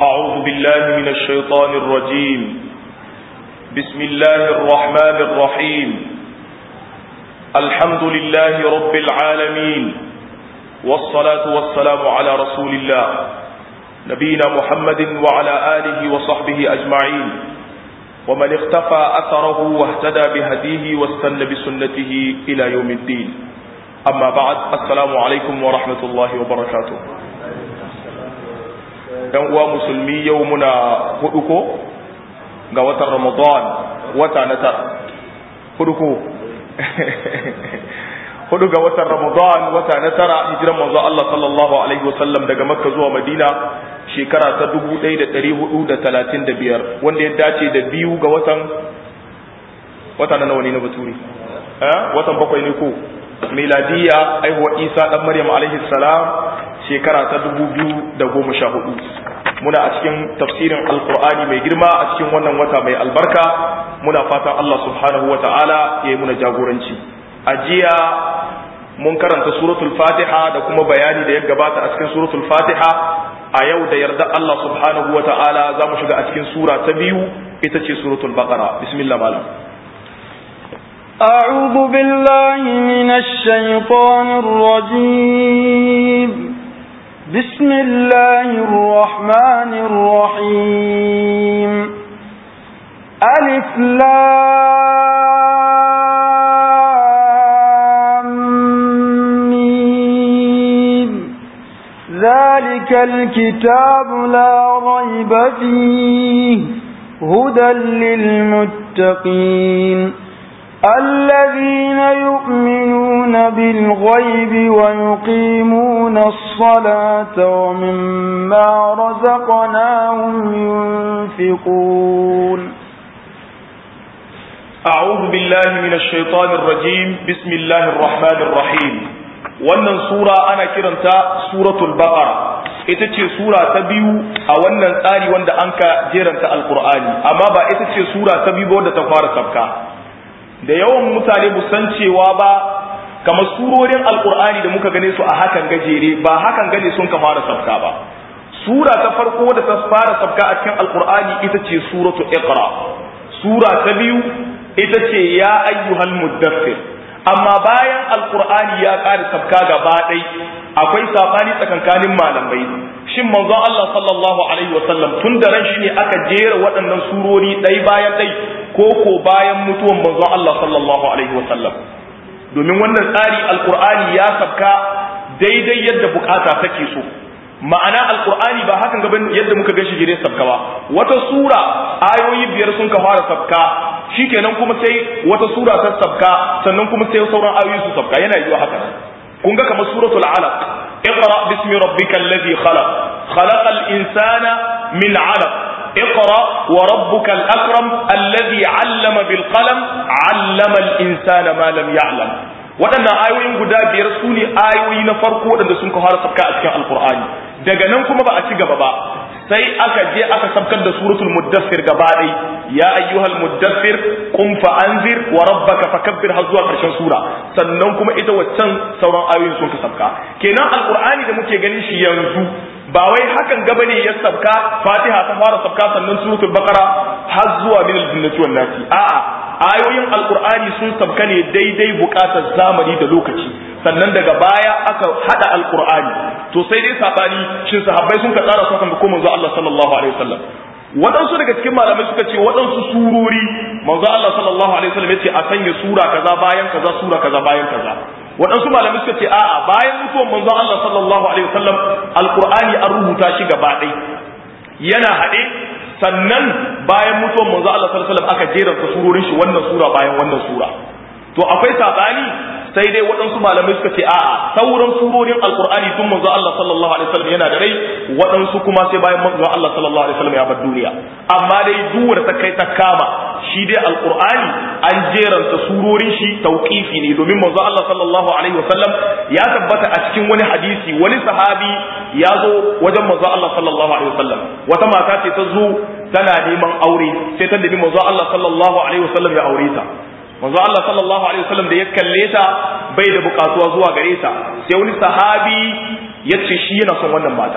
أعوذ بالله من الشيطان الرجيم بسم الله الرحمن الرحيم الحمد لله رب العالمين والصلاة والسلام على رسول الله نبينا محمد وعلى آله وصحبه أجمعين ومن اختفى أثره واهتدى بهديه واستنى بسنته إلى يوم الدين أما بعد السلام عليكم ورحمة الله وبركاته ‘yan uwa musulmi yau muna hudu ko ga watan ramadan wata na tara hudu ko hudu ga watan ramadan wata na tara hijiran manzo Allah sallallahu alaihi wasallam daga makka zuwa madina shekara ta 1435 wanda ya dace da biyu ga watan wata na nawa ne na baturi eh watan bakwai ne ko miladiya aihuwa isa dan maryam alaihi salam shekara ta 2014 muna a cikin tafsirin alkur'ani mai girma a cikin wannan wata mai albarka muna fatan Allah subhanahu wa ta'ala ya yi muna jagoranci a jiya mun karanta suratul fatiha da kuma bayani da ya gabata a cikin suratul fatiha a yau da yarda Allah subhanahu wa ta'ala za mu shiga a cikin sura ta biyu ita ce suratul baqara bismillah malam أعوذ بالله من الشيطان الرجيم بسم الله الرحمن الرحيم ألف لام ذلك الكتاب لا ريب فيه هدى للمتقين الذين يؤمنون بالغيب ويقيمون الصلاة ومما رزقناهم ينفقون أعوذ بالله من الشيطان الرجيم بسم الله الرحمن الرحيم wannan sura ana kiranta suratul baqara ita ce sura ta biyu a wannan tsari wanda an ka jeranta alqur'ani amma ba ita ce sura ta biyu wadda ta fara sabka da yawan mutane bu san cewa ba kamar surorin alkur'ani da muka gane su a hakan gajere ba hakan gane sun ka fara sabka ba sura ta farko da ta fara sabka a cikin alkur'ani ita ce suratu iqra sura ta biyu ita ce ya ayyuhal muddaffir amma bayan alkur'ani ya ƙara sabka gaba ɗai akwai sabani tsakankanin malamai shin manzon Allah sallallahu alaihi wasallam tun da ran shi ne aka jera waɗannan surori ɗai bayan ɗai ko ko bayan mutuwan manzon Allah sallallahu alaihi wasallam domin wannan tsari alkur'ani ya sabka daidai yadda bukata take so ma'ana alkur'ani ba hakan gaban yadda muka gashi gire sabka ba wata sura ayoyi biyar sun ka fara sabka shikenan kuma sai wata sura ta sabka sannan kuma sai sauran ayoyi su sabka yana yiwa haka kun ga kamar suratul alaq اقرا باسم ربك الذي خلق خلق الانسان من علق اقرا وربك الاكرم الذي علم بالقلم علم الانسان ما لم يعلم waɗannan ayoyin guda biyar su ne ayoyi na farko waɗanda sun fara sabka a cikin alkur'ani daga nan kuma ba a ci gaba ba sai aka je aka sabkar da suratul muddassir gaba ɗai ya ayyuhal muddassir qum fa anzir wa rabbaka fakabbir har zuwa ƙarshen sura sannan kuma ita waccan sauran ayoyin sun ka sabka kenan alkur'ani da muke ganin shi yanzu ba wai hakan gaba ne ya sabka fatiha ta fara sabka sannan suratul baqara har zuwa min al-jinnati wan nasi a'a ayoyin alkur'ani sun sabka ne daidai bukatar zamani da lokaci sannan daga baya aka hada alkur'ani to sai dai sabani shin sahabbai sun ka tsara su kan ko manzo Allah sallallahu alaihi wasallam waɗansu daga cikin malamai suka ce waɗansu surori manzo Allah sallallahu alaihi wasallam yace a sanya sura kaza bayan kaza sura kaza bayan kaza waɗansu malamai suka ce a'a bayan mutuwar manzo Allah sallallahu alaihi wasallam alkur'ani an rubuta shi gaba ɗaya yana haɗe sannan bayan mutuwar manzo Allah sallallahu alaihi wasallam aka jeranta surorin shi wannan sura bayan wannan sura to akwai sabani sai dai waɗansu malamai suka ce a'a sauran surorin alkur'ani tun manzo Allah sallallahu alaihi wasallam yana da rai waɗansu kuma sai bayan manzo Allah sallallahu alaihi wasallam ya bar duniya amma dai duwar ta kai ta kama shi dai alkur'ani an jeranta surorin shi tauqifi ne domin manzo Allah sallallahu alaihi wasallam ya tabbata a cikin wani hadisi wani sahabi ya zo wajen manzo Allah sallallahu alaihi wasallam wata mata ce ta zo tana neman aure sai ta nemi manzo Allah sallallahu alaihi wasallam ya aure ta manzo Allah sallallahu alaihi wasallam da ya kalle ta bai da bukatuwa zuwa gare ta sai wani sahabi ya ce shi yana son wannan mata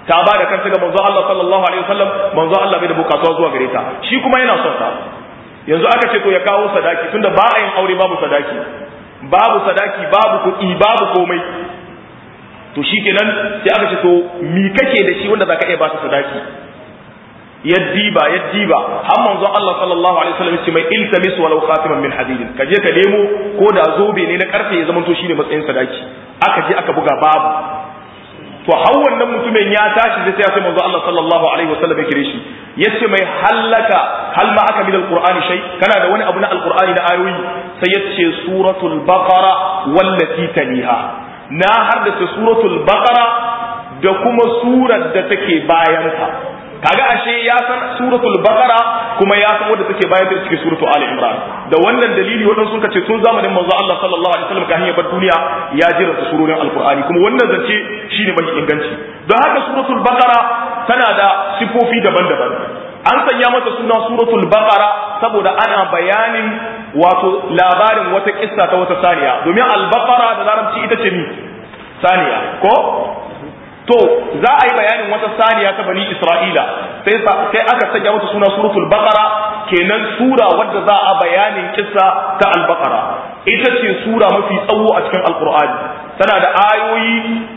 ta ba da kanta ga manzo Allah sallallahu alaihi wasallam manzo Allah bai da bukatuwa zuwa gare ta shi kuma yana son ta yanzu aka ce to ya kawo sadaki tunda ba a yin aure babu sadaki babu sadaki babu kuɗi babu komai to shikenan sai aka ce to mi kake da shi wanda zaka iya ba ta sadaki yaddiba yaddiba har manzon Allah sallallahu alaihi wasallam ce mai iltamis walau khatiman min hadid ka je ka nemo ko da zobe ne na karfe ya zama to shine matsayin sadaki aka je aka buga babu to har wannan mutumin ya tashi sai ya ce manzo Allah sallallahu alaihi wasallam ya kire shi yace mai hallaka hal ma aka min alqur'ani shay kana da wani abu na alqur'ani da ayoyi sai yace suratul baqara wallati taliha na haddace suratul baqara da kuma surar da take bayan ta kaga ashe ya san suratul baqara kuma ya san wanda take bayan ta cikin suratul ali imran da wannan dalili wadansu sun ce tun zamanin manzo Allah sallallahu alaihi wasallam kafin ya bar duniya ya jira su surorin alqur'ani kuma wannan zance shine mai inganci don haka suratul baqara tana da sifofi daban-daban an sanya mata suna suratul baqara saboda ana bayanin wato labarin wata kissa ta wata saniya domin al-baqara da larabci ita ce ni saniya ko to za a yi bayanin wata saniya ta bani isra'ila sai sai aka sanya mata suna suratul baqara kenan sura wadda za a bayanin kissa ta al-baqara ita ce sura mafi tsawo a cikin alqur'ani tana da ayoyi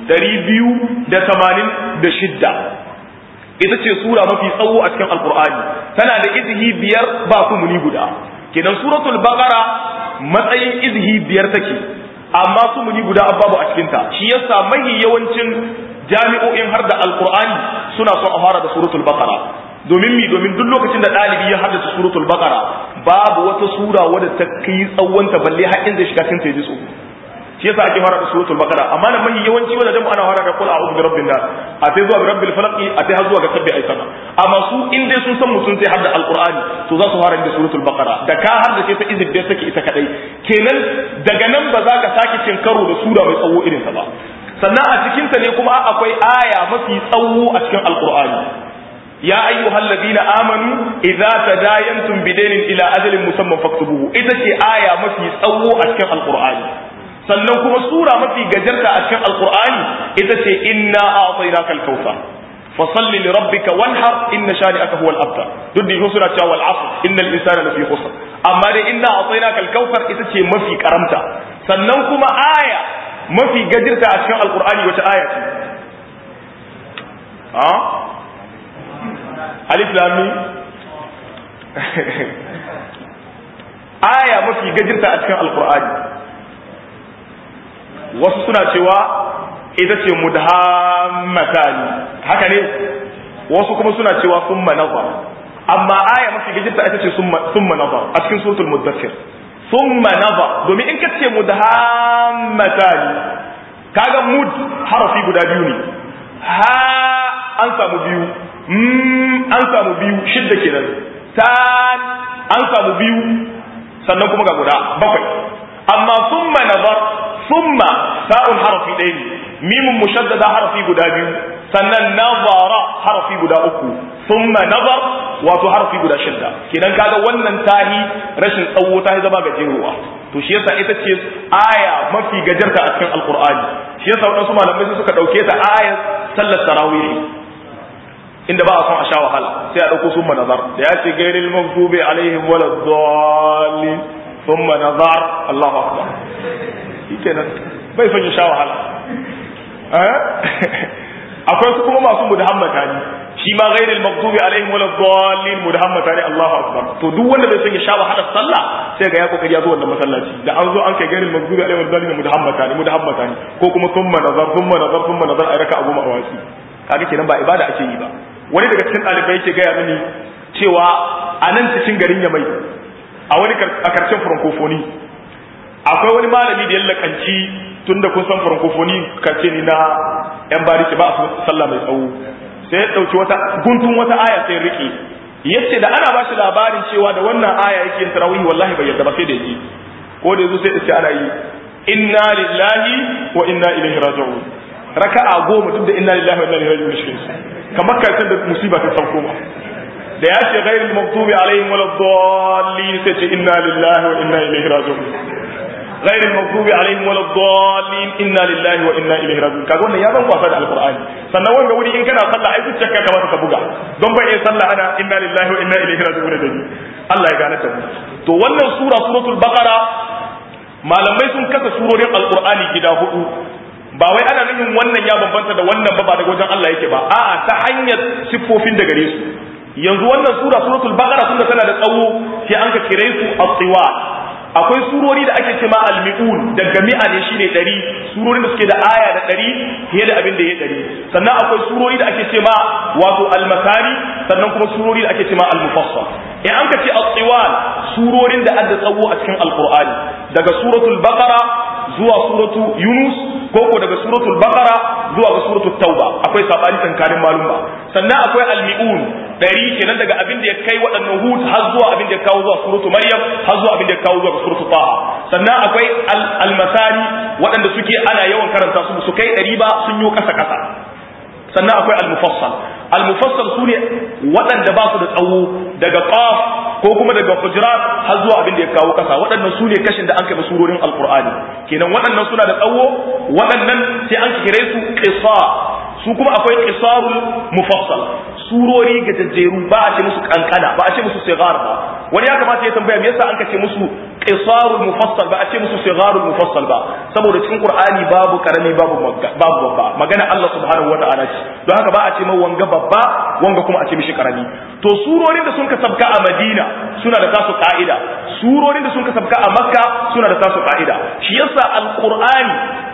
286 ita ce sura mafi tsawo a cikin alqur'ani tana da izhi biyar ba muni guda kenan suratul baqara matsayin izhi biyar take amma sumuni guda babu a cikinta shi yasa mahi yawancin jami'o'in har da alkur'ani suna son a fara da suratul baqara domin mi domin duk lokacin da ɗalibi ya haddace suratul baqara babu wata sura wadda ta kai tsawonta balle har inda shiga cikin ta ji tsoro shi yasa ake fara da suratul baqara amma da mahi yawanci wanda dan ana fara da qul a'udhu bi rabbin nas a sai zuwa bi rabbil falaq a sai har zuwa ga sabbi ay sama amma su in dai sun san mutum sai hadda alqur'ani to za su fara da suratul baqara da ka haddace ta izib da take ita kadai kenan daga nan ba za ka sake cin karo da sura mai tsawo irin ta ba sannan a cikinta ne kuma akwai aya mafi tsawo a cikin alkur'ani ya ayyuhal ladina amanu idza tadayantum bidainin ila ajalin musamman faktubuhu ita ce aya mafi tsawo a cikin alkur'ani sannan kuma sura mafi gajarta a cikin alkur'ani ita ce inna a'tainaka al-kautsar fasalli li rabbika wanhar inna shani'aka huwal abtar duk da suna cewa wal asr innal insana lafi khusr amma dai inna a'tainaka al-kautsar ita ce mafi karamta sannan kuma aya mafi gajirta a cikin alkur'ani wata aya ce a alif lami aya mafi gajirta a cikin alkur'ani wasu suna cewa ita ce mudhammatani haka ne wasu kuma suna cewa summa nazar amma aya mafi gajirta ita ce summa nazar a cikin suratul muddathir summa nazar domin in kace mudhammatani kaga mud harafi guda biyu ne ha an samu biyu mm an samu biyu shidda kenan tan an samu biyu sannan kuma ga guda bakwai amma summa nazar summa sa'un harafi ɗaya ne mimun mushaddada harafi guda biyu sannan nazara harafi guda uku summa nazar wato harafi guda shidda kenan kaga wannan tahi rashin tsawo tahi zama gajeruwa to shi yasa ita ce aya mafi gajarta a cikin alqur'ani shi yasa wadansu malamai su suka dauke ta ayar sallar tarawih inda ba a son a sha wahala sai a dauko summa nazar da ya ce gairil maghdubi alaihim waladdallin summa nazar Allahu akbar shikenan bai son ya sha wahala akwai su kuma masu mudahammata ne shi ma ghairil maghdubi alaihim wala dhallin mudahammata ne Allahu akbar to duk wanda bai son ya sha wahalar sallah sai ga ya kokari ya zo wannan masallaci da an zo an kai ghairil maghdubi alaihim wala dhallin mudahammata ne mudahammata ne ko kuma thumma nazar thumma nazar thumma nazar ai raka abu ma'awasi kaga kenan ba ibada ake yi ba wani daga cikin ɗalibai yake gaya mini cewa a nan cikin garin Yamai a wani a karshen francophonie akwai wani malami da ya lakanci tunda kun san francophonie kace ni na yan bariki ba a sallah mai tsawo sai ya dauki wata guntun wata aya sai rike yace da ana ba shi labarin cewa da wannan aya yake yin tarawih wallahi bai yarda ba sai da yi ko da yazo sai da ce ana yi inna lillahi wa inna ilaihi raji'un raka'a goma duk da inna lillahi wa inna ilaihi raji'un shi kamar kai da musiba ta sauko ma da ya ce ghairul maghdubi alaihim waladdallin sai ce inna lillahi wa inna ilaihi raji'un ghayril maghdubi alaihim waladdallin inna lillahi wa inna ilaihi raji'un kaga wannan ya ban kwasa da alqur'ani sannan wanda wuri in kana sallah ai zuciyarka kamata ka buga don bai iya sallah ana inna lillahi wa inna ilaihi raji'un da ni Allah ya gane ta to wannan sura suratul baqara malamai sun kasa surorin alqur'ani gida hudu ba wai ana nufin wannan ya bambanta da wannan ba ba daga wajen Allah yake ba a'a ta hanyar siffofin da gare su yanzu wannan sura suratul baqara tunda tana da tsawo sai an ka kire su at-tiwal akwai surori da ake cewa al-mi'un daga mi'a ne shine 100 surorin da suke da aya da 100 fiye da abin da ya 100 sannan akwai surori da ake cewa wato al-masari sannan kuma surori da ake cewa al-mufassal in an ka ce at-tiwal surorin da adda tsawo a cikin al-qur'ani daga suratul baqara zuwa suratu yunus ko ko daga suratul baqara zuwa ga suratul tauba akwai sabani tankarin malumma sannan akwai al-mi'un dari kenan daga abin da ya kai waɗannan hud har zuwa abin da ya kawo zuwa suratu maryam har zuwa abin da ya kawo zuwa suratu taha sannan akwai al-masani waɗanda suke ana yawan karanta su su kai ɗari ba sun yi kasa kasa sannan akwai al-mufassal al-mufassal sune waɗanda ba su da tsawo daga qaf ko kuma daga hujurat har zuwa abin da ya kawo kasa waɗannan sune kashin da an kai surorin alqur'ani kenan waɗannan suna da tsawo waɗannan sai an kire su qisar su kuma akwai qisarul mufassal surori gajajjeru ba a ce musu kankana ba a ce musu sigar ba wani ya kamata ya tambaya me yasa an ce musu qisarul mufassal ba a ce musu sigarul mufassal ba saboda cikin qur'ani babu karami babu babu babba magana Allah subhanahu wataala ce don haka ba a ce mai wanga babba wanga kuma a ce mishi karami to surorin da sun ka sabka a Madina suna da tasu ka'ida surorin da sun ka sabka a Makka suna da tasu ka'ida shi yasa alqur'ani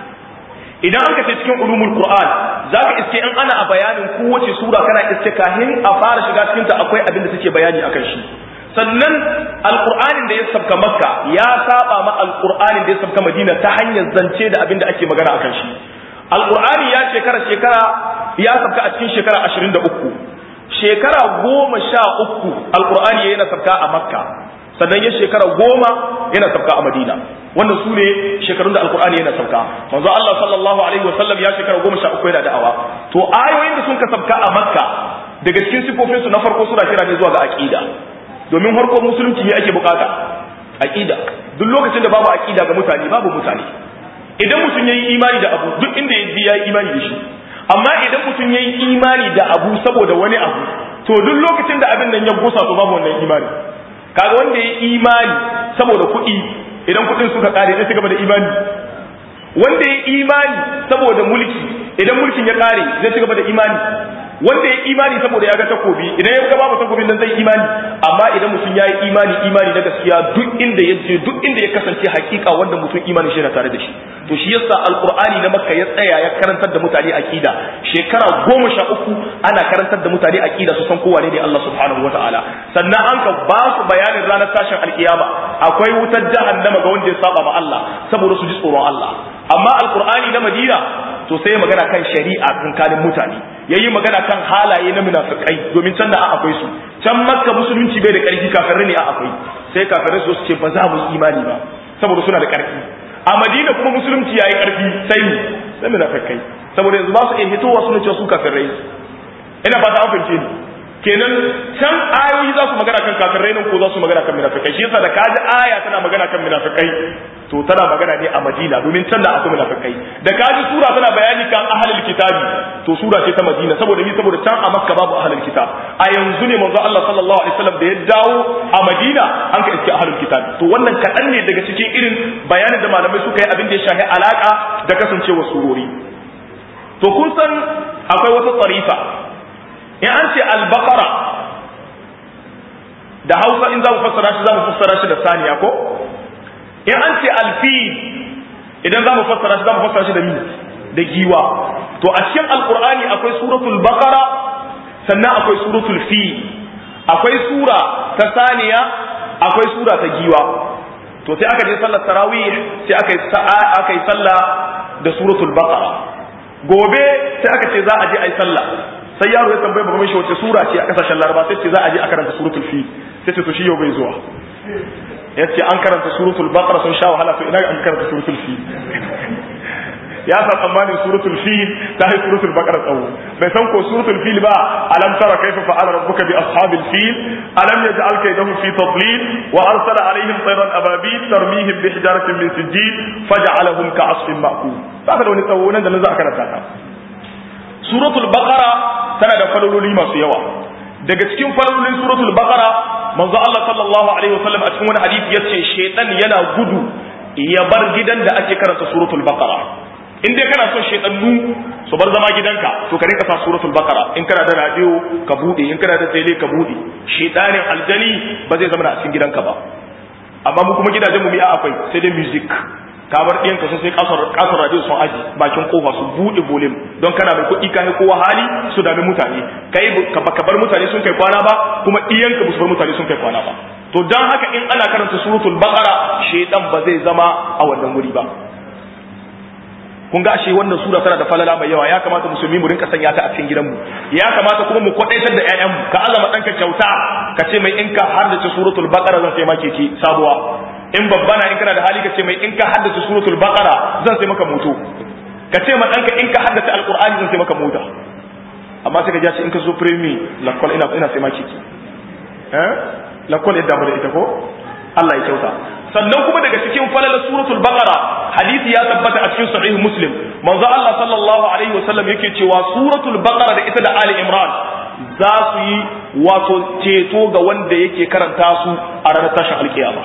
idan aka ce cikin ulumul qur'an zaka iske in ana a bayanin kowace sura kana iske kahin a fara shiga cikin ta akwai abin da take bayani akan shi sannan alqur'anin da ya sabka makka ya saba ma alqur'anin da ya sabka madina ta hanyar zance da abin da ake magana akan shi alqur'ani ya shekara shekara ya sabka a cikin shekara 23 shekara goma sha uku alqur'ani yana sabka a makka sannan ya shekara goma yana sabka a madina wannan su ne shekarun da alkur'ani yana sauka manzo Allah sallallahu alaihi wasallam ya shekara goma sha uku yana da'awa to ayoyin da sun ka sabka a makka daga cikin sifofin su na farko suna kira ne zuwa ga aqida domin farko musulunci ne ake bukata aqida duk lokacin da babu aqida ga mutane babu mutane idan mutum yayi imani da abu duk inda ya yayi imani da shi amma idan mutum yayi imani da abu saboda wani abu to duk lokacin da abin nan ya gusa to babu wannan imani kaga wanda ya imani saboda kuɗi idan kuɗin suka kare zai gaba da imani wanda ya imani saboda mulki idan mulkin ya kare zai ci gaba da imani wanda ya imani saboda ya ga takobi idan ya ga babu takobin nan zai imani amma idan mutum ya yi imani imani na gaskiya duk inda ya je duk inda ya kasance hakika wanda mutum imani shi na tare da shi to shi yasa alqur'ani na makka ya tsaya ya karantar da mutane aqida shekara goma sha uku ana karantar da mutane aqida su san kowa ne Allah subhanahu wataala sannan an ka ba su bayanin ranar tashin alkiyama akwai wutar jahannama ga wanda ya saba ma Allah saboda su ji tsoron Allah amma alqur'ani na madina to sai magana kan shari'a tsakanin mutane yayi magana kan halaye na munafikai domin can da akwai su can makka musulunci bai da karfi kafirai ne a akwai sai kafirai su ce ba za mu yi imani ba saboda suna da karfi a madina kuma musulunci yayi karfi sai mu sai munafikai saboda yanzu ba su iya hitowa suna cewa su kafirai ina fata an fahimce ni kenan can ayoyi za su magana kan kafirai nan ko za su magana kan munafikai shi yasa da kaji aya tana magana kan munafikai to tana magana ne a Madina domin can da akwai munafikai da kaji sura tana bayani kan ahlul kitabi to sura ce ta Madina saboda ni saboda can a Makka babu ahlul kitab a yanzu ne manzo Allah sallallahu alaihi wasallam da ya dawo a Madina an ka iske ahlul kitab to wannan kadan ne daga cikin irin bayanin da malamai suka yi abin da ya shafi alaka da kasancewa surori to kun san akwai wata tsarifa in an ce al-baqara da Hausa in za mu fassara shi za mu fassara shi da saniya ko in an ce alfi idan za mu fassara shi za mu fassara shi da mi da giwa to a cikin alkur'ani akwai suratul baqara sannan akwai suratul fi akwai sura ta saniya akwai sura ta giwa to sai aka je sallar tarawih sai aka yi aka yi sallah da suratul baqara gobe sai aka ce za a je a yi sallah sai yaro ya tambaye baban shi wace sura ce a kasashen laraba sai ce za a je a karanta suratul fi sai ce to shi yau bai zuwa yace an karanta suratul baqara sun sha wahala to ina an karanta suratul fi ya sa tsammanin suratul fil ta yi suratul baqara tsawo bai san ko suratul fil ba alam tara kaifa fa'ala rabbuka bi ashabil fil alam yaj'al kaydahum fi tadlil wa arsala alaihim tayran ababil tarmihim bi hijaratin min sijil faj'alahum ka'asfin ma'kul ba da wani tsawo nan da nan za a karanta ta suratul baqara tana da falololi masu yawa daga cikin falolin suratul baqara manzo Allah sallallahu alaihi wasallam a cikin wani hadisi yace shaytan yana gudu ya bar gidan da ake karanta suratul baqara in dai kana son shaytanu su bar zama gidanka to ka rinka sa suratul baqara in kana da radio ka bude in kana da tele ka bude shaytanin aljani ba zai zama a cikin gidanka ba amma mu kuma gidajen mu mi'a akwai sai dai music ka bar ɗiyan ka sai kasar kasar radio sun aji bakin kofa su bude volume don kana mai kuɗi kai kowa hali su dami mutane kai ka bar mutane sun kai kwana ba kuma ɗiyan ka su bar mutane sun kai kwana ba to dan haka in ana karanta suratul baqara shaytan ba zai zama a wannan wuri ba kun ga ashe wannan sura tana da falala mai yawa ya kamata musulmi mu rinka sanya ta a cikin gidanmu ya kamata kuma mu kwadaitar da ƴaƴanmu ka azama ɗanka kyauta ka ce mai in ka haddace suratul baqara zan sai ma keke sabuwa in babba na in kana da hali ka ce mai in ka haddace suratul baqara zan sai maka moto ka ce ma ɗanka in ka haddace alqur'ani zan sai maka mota amma sai ka ji in ka zo premi lakwal ina ina sai ma keke eh lakwal yadda mu da ita ko Allah ya kyauta sannan kuma daga cikin falalar suratul baqara hadisi ya tabbata a cikin sahih muslim manzo Allah sallallahu alaihi wasallam yake cewa suratul baqara da ita da ali imran za su yi wato ceto ga wanda yake karanta su a ranar tashin alkiyama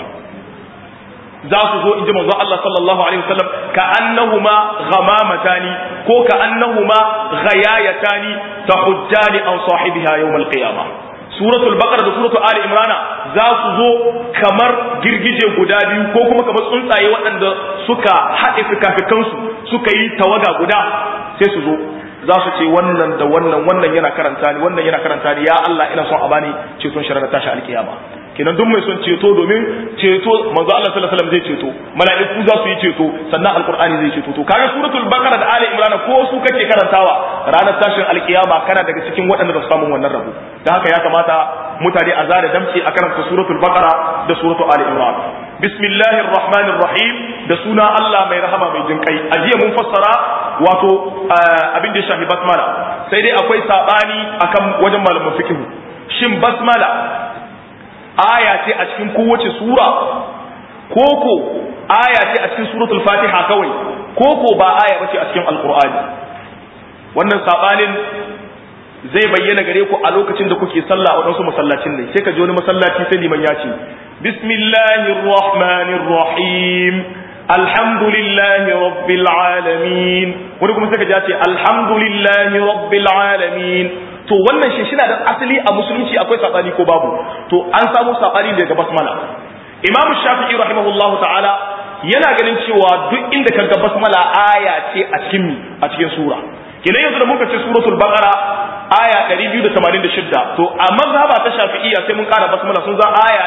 za su zo in ji manzo Allah sallallahu alaihi wasallam ka annahuma ghamamatani ko ka annahuma ghayayatani tahujjani an sahibiha yawm alqiyamah suratul baqara da suratul ali imrana za su zo kamar girgije guda biyu ko kuma kamar tsuntsaye waɗanda suka haɗe fikafikansu suka yi tawaga guda sai su zo za su ce wannan da wannan wannan yana karanta ni wannan yana karanta ni ya Allah ina son a bani ceton shirar tashi alkiyama kenan duk mai son ceto domin ceto manzo Allah sallallahu alaihi wasallam zai ceto mala'iku za su yi ceto sannan alqur'ani zai ceto to kaga suratul baqara da ali imran ko su kake karantawa ranar tashin alkiyama kana daga cikin waɗanda za su samu wannan rabo dan haka ya kamata mutane a zara damci a karanta suratul baqara da suratul ali imran bismillahir rahmanir rahim da suna Allah mai rahama mai jinkai a jiya mun fassara wato abin da ya shafi basmala sai dai akwai sabani akan wajen malaman fiqh shin basmala aya ce a cikin kowace sura koko aya ce a cikin suratul fatiha kawai koko ba aya bace a cikin alqur'ani wannan sabanin zai bayyana gare ku a lokacin da kuke sallah a wadansu masallacin ne sai ka ji wani masallaci sai liman ya ce bismillahir rahmanir rahim alhamdulillahi rabbil alamin wani kuma sai ka ji ya ce alhamdulillahi rabbil alamin to wannan shi shina da asali a musulunci akwai sabani ko babu to an samu sabani daga basmala imam shafi'i rahimahullahu ta'ala yana ganin cewa duk inda kaga basmala aya ce a cikin a cikin sura kenan yanzu da muka ce suratul baqara aya 286 to a mazhaba ta shafi'iyya sai mun kara basmala sun za aya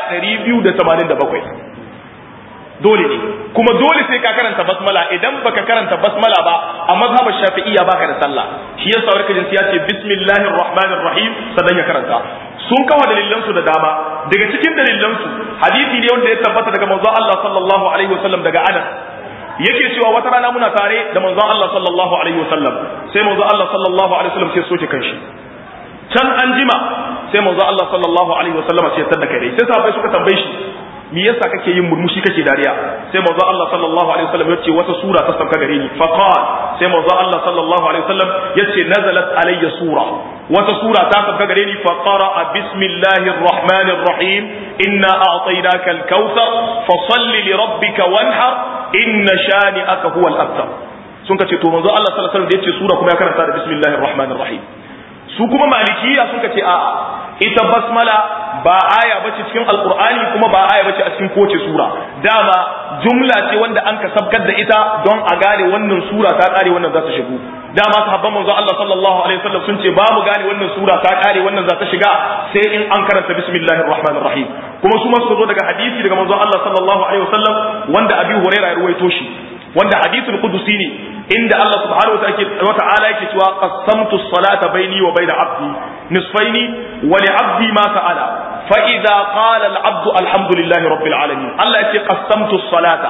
287 dole ne kuma dole sai ka karanta basmala idan baka karanta basmala ba a mazhabar shafi'iyya baka da sallah shi yasa wani kajin ya ce bismillahir rahmanir rahim sannan ya karanta sun kawo dalilan su da dama daga cikin dalilan su hadisi ne wanda ya tabbata daga manzon Allah sallallahu alaihi wasallam daga Anas yake cewa wata rana muna tare da manzon Allah sallallahu alaihi wasallam sai manzon Allah sallallahu alaihi wasallam sai soke kanshi can an jima sai manzon Allah sallallahu alaihi wasallam sai ya tada kai sai sahabbai suka tambaye shi me yasa kake yin murmushi kake dariya sai manzo Allah sallallahu alaihi wasallam yace wata sura ta sauka gare ni fa qala sai manzo Allah sallallahu alaihi wasallam yace nazalat alayya sura wata sura ta sauka gare ni fa qara bismillahir rahmanir rahim inna a'tainaka al-kautsar fa salli li rabbika wanhar inna shani'aka huwa al-abtar sun kace to manzo Allah sallallahu alaihi wasallam yace sura kuma ya karanta da bismillahir rahmanir rahim su kuma malikiya sun kace a'a ita basmala ba aya bace cikin alqur'ani kuma ba aya bace a cikin kowace sura dama jumla ce wanda an ka sabkar da ita don a gane wannan sura ta kare wannan za ta shigo dama sahabban manzo Allah sallallahu alaihi wasallam sun ce ba mu gane wannan sura ta kare wannan za ta shiga sai in an karanta bismillahir rahmanir rahim kuma su ma suka zo daga hadisi daga manzo Allah sallallahu alaihi wasallam wanda Abi Hurairah ya ruwaito shi wanda hadithul qudusi ne inda Allah subhanahu wa ta'ala yake cewa qasamtu as-salata baini wa baina abdi nisfaini wa li abdi ma sa'ala fa idza qala al-abdu alhamdulillahi rabbil alamin Allah yake qasamtu as-salata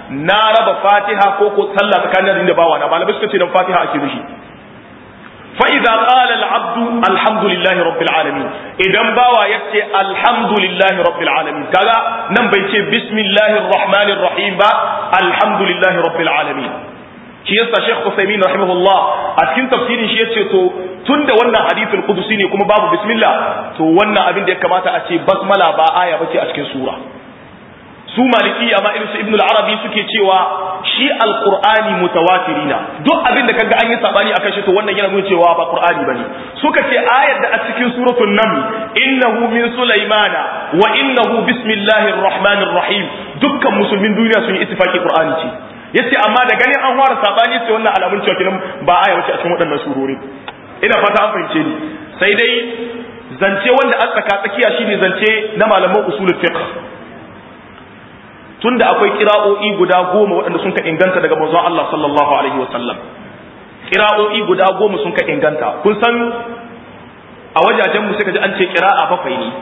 na raba fatiha ko ko sallah tsakanin da bawa na malamai suka ce dan fatiha ake nufi fa idza qala al abdu alhamdulillahi rabbil alamin idan bawa yace alhamdulillahi rabbil alamin kaga nan bai ce bismillahir rahmanir rahim ba alhamdulillahi rabbil alamin shi yasa Sheikh Uthaymeen rahimahullah a cikin tafsirin shi yace to tunda wannan hadithul qudusi ne kuma babu bismillah to wannan abin da ya kamata a ce basmala ba aya bace a cikin sura su maliki amma irin su ibn al-arabi suke cewa shi alqur'ani mutawatirina duk abin da kaga an yi sabani akan shi to wannan yana nuna cewa ba qur'ani bane suka ce ayar da a cikin suratul naml innahu min sulaymana wa innahu bismillahir rahmanir rahim dukkan musulmin duniya sun yi ittifaki qur'ani ce yace amma da ganin an fara sabani sai wannan alamun cewa kinan ba aya wace a cikin waɗannan surori ina fata an fahimce ni sai dai zance wanda an tsaka tsakiya shine zance na malaman usulul fiqh tunda akwai kira'o'i guda goma waɗanda sun ka inganta daga manzon Allah sallallahu alaihi wasallam kira'o'i guda goma sun ka inganta kun san a wajajen mu sai ka ji an ce kira'a bakwai ne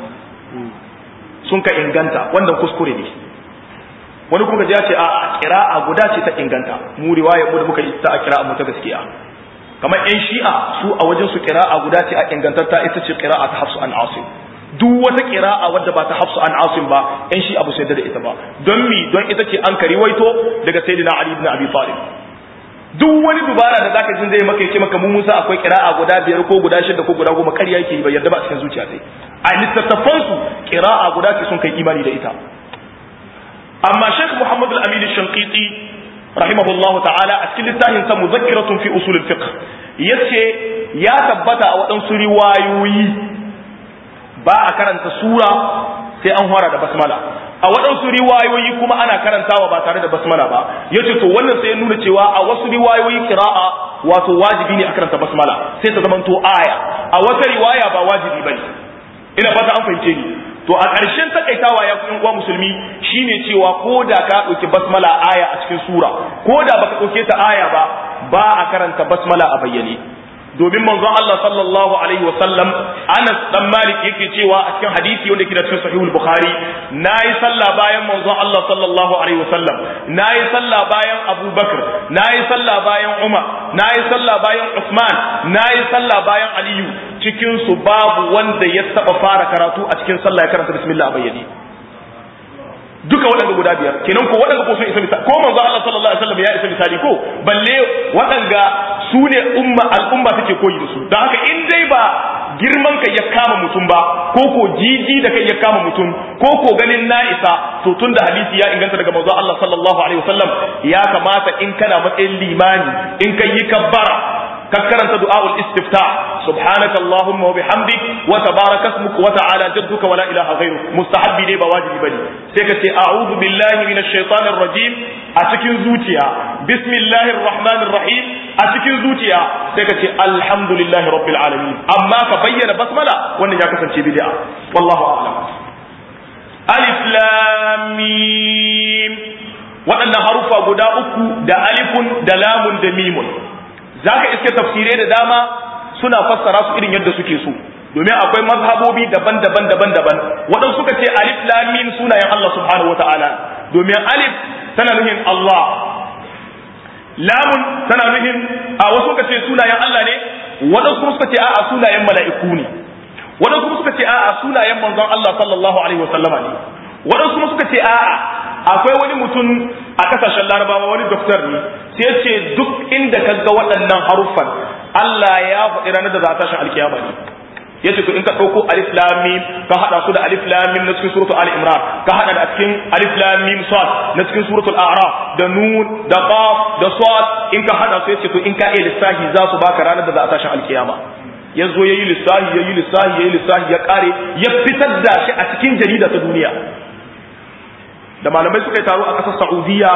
sun ka inganta wannan kuskure ne wani kuma ya ce a kira'a guda ce ta inganta mu riwaya mu da muka yi ta a kira'a mu ta gaskiya kamar yan shi'a su a wajen su kira'a guda ce a ingantatta ita ce kira'a ta hafsu an asim duk wata kira'a wadda ba ta hafsu an asim ba yan shi'a ba su yadda da ita ba don mi don ita ce an kari waito daga sayyidina ali ibn abi talib duk wani dubara da zaka jin zai maka yace maka mu Musa akwai kira'a guda biyar ko guda shida ko guda goma ƙarya yake ba yarda ba cikin zuciya sai a littattafan su kira'a guda ce sun kai imani da ita amma Sheikh Muhammad al-Amin al-Shanqiti rahimahullahu ta'ala a cikin littafin sa muzakkiratun fi usul al-fiqh yace ya tabbata a waɗansu riwayoyi ba a karanta sura sai an fara da basmala a waɗansu riwayoyi kuma ana karantawa ba tare da basmala ba yace to wannan sai ya nuna cewa a wasu riwayoyi qira'a wato wajibi ne a karanta basmala sai ta zamanto aya a wata riwaya ba wajibi bane ina fata an fahimce ni to a ƙarshen takaitawa ya ku uwa musulmi shine cewa ko da ka ɗauki basmala aya a cikin sura ko da baka ɗauke ta aya ba ba a karanta basmala a bayyane domin manzon Allah sallallahu alaihi wasallam Anas dan Malik yake cewa a cikin hadisi wanda yake da cikin sahihul Bukhari nayi sallah bayan manzon Allah sallallahu alaihi wasallam nayi sallah bayan Abu Bakar nayi sallah bayan Umar nayi sallah bayan Uthman nayi sallah bayan Aliyu cikin su babu wanda ya taba fara karatu a cikin sallah ya karanta bismillah bayyane duka waɗanda guda biyar kenan ko waɗanda ko sun isa misali ko manzo Allah sallallahu alaihi wasallam ya isa misali ko balle waɗanda su ne umma al'umma take koyi da su don haka in dai ba girman kai ya kama mutum ba ko ko jiji da kai ya kama mutum ko ko ganin na isa to tun da hadisi ya inganta daga manzo Allah sallallahu alaihi wasallam ya kamata in kana matsayin limani in kai yi kabbara ka karanta du'a'ul istiftah subhanaka allahumma wa bihamdik wa tabaraka ismuka wa ta'ala jadduka wa la ilaha ghayruk mustahabbi ne ba wajibi bane sai ka ce a'udhu billahi minash shaitanir rajim a cikin zuciya bismillahir rahmanir rahim a cikin zuciya sai ka ce alhamdulillahi rabbil alamin amma ka bayyana basmala wannan ya kasance bid'a wallahu a'lam alif lam mim waɗannan harufa guda uku da alifun da lamun da mimun zaka iske tafsirai da dama suna fassara su irin yadda suke so domin akwai mazhabobi daban-daban daban-daban waɗansu suka ce alif lam mim sunayen Allah subhanahu wata'ala domin alif tana nuhin Allah lamun tana nuhin a wasu suka ce sunayen Allah ne waɗansu kuma suka ce a'a sunayen mala'iku ne waɗansu kuma suka ce a'a sunayen manzon Allah sallallahu alaihi wasallama ne waɗansu kuma suka ce a'a akwai wani mutum a kasashen larabawa wani doktor ne sai ce duk inda ka ga waɗannan haruffan Allah ya faɗi ranar da za a tashin alkiyama ne yace to in ka ɗauko alif lam mim ka hada su da alif lam mim na cikin suratul ali imran ka hada da cikin alif lam mim sad na cikin suratul a'raf da nun da qaf da sad in ka hada su yace to in ka iya lissahi za su baka ranar da za a tashin alkiyama ya zo ya yi lissahi ya yi lissahi ya yi lissahi ya kare ya fitar da shi a cikin jarida ta duniya da malamai suka yi taro a ƙasar Saudiya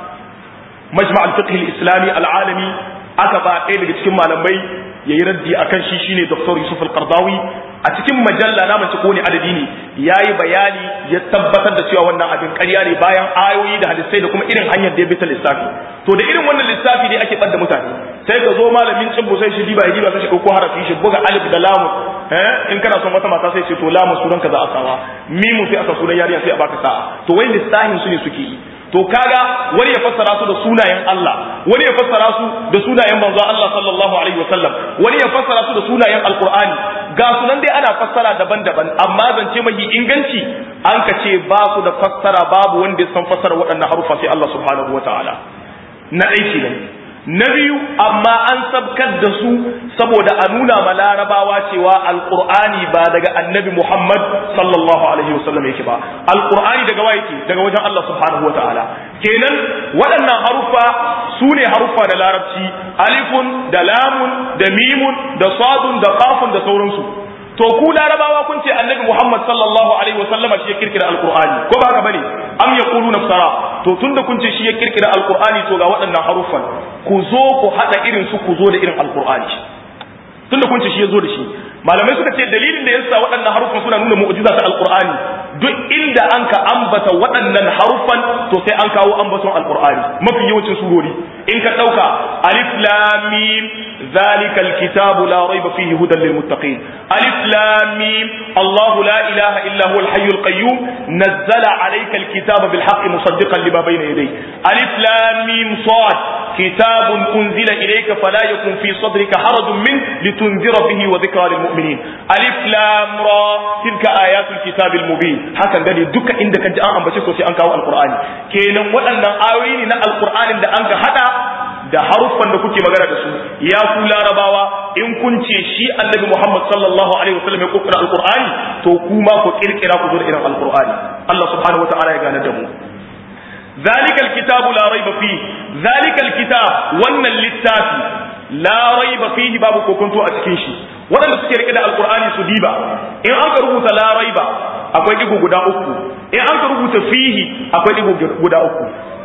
majma al-fiqh al-islami al-alami aka ba ɗaya daga cikin malamai yayi raddi akan shi shine Dr. Yusuf al-Qardawi a cikin majalla na mace ko ne adadi ne yayi bayani ya tabbatar da cewa wannan abin ƙarya ne bayan ayoyi da hadisai da kuma irin hanyar da ya bi ta lissafi to da irin wannan lissafi ne ake ɓadda mutane sai ka zo malamin cin sai shi diba ya diba sai shi ɗauko harafi shi buga alif da lamu eh in kana son wata mata sai ce to lamu sunan ka za a sawa mimu sai aka sunan yariya sai a baka sa'a to wai lissafin su ne suke yi to kaga wani ya fassara su da sunayen Allah wani ya fassara su da sunayen manzo Allah sallallahu alaihi wasallam wani ya fassara su da sunayen alqur'ani ga sunan dai ana fassara daban-daban amma zance mahi inganci an ka ce ba su da fassara babu wanda ya san fassara waɗannan harufa sai Allah subhanahu wataala na aiki ne na biyu amma an sabkar da su saboda a nuna ma larabawa cewa alqur'ani ba daga annabi muhammad sallallahu alaihi wasallam yake ba alqur'ani daga wa yake daga wajen allah subhanahu wa ta'ala kenan waɗannan haruffa su ne haruffa da larabci alifun da lamun da mimun da sadun da qafun da sauransu to ku larabawa kun ce annabi muhammad sallallahu alaihi wasallama shi ya kirkira alqur'ani ko ba haka bane am yaquluna sara to tunda kun ce shi ya kirkira alqur'ani to ga waɗannan haruffan ku zo ku hada irin su ku zo da irin alqur'ani tunda kun ce shi ya zo da shi malamai suka ce dalilin da yasa waɗannan haruffan suna nuna mu'jiza ta alqur'ani duk inda an ka ambata waɗannan haruffan to sai an kawo ambaton alqur'ani mafi yawancin surori in ka dauka alif lam mim ذلك الكتاب لا ريب فيه هدى للمتقين ألف لام ميم الله لا إله إلا هو الحي القيوم نزل عليك الكتاب بالحق مصدقا لما بين يديه ألف لام ميم صاد كتاب أنزل إليك فلا يكن في صدرك حرج منه لتنذر به وذكرى للمؤمنين ألف لام را تلك آيات الكتاب المبين حسن قال دك عندك جاء أن بشكو في أنك القرآن كينا وأن آوين القرآن عند أنك حتى da haruffan da kuke magana da su ya ku larabawa in kun ce shi annabi Muhammad sallallahu alaihi wasallam ya kokira alqur'ani to kuma ku kirkira ku zo da irin alqur'ani Allah subhanahu wataala ya gane da mu ذلك الكتاب لا ريب فيه ذلك الكتاب wannan littafi la raiba fihi babu kokonto a cikin shi waɗanda suke rike da alqur'ani su diba in an ka rubuta la raiba akwai digo guda uku in an ka rubuta fihi akwai digo guda uku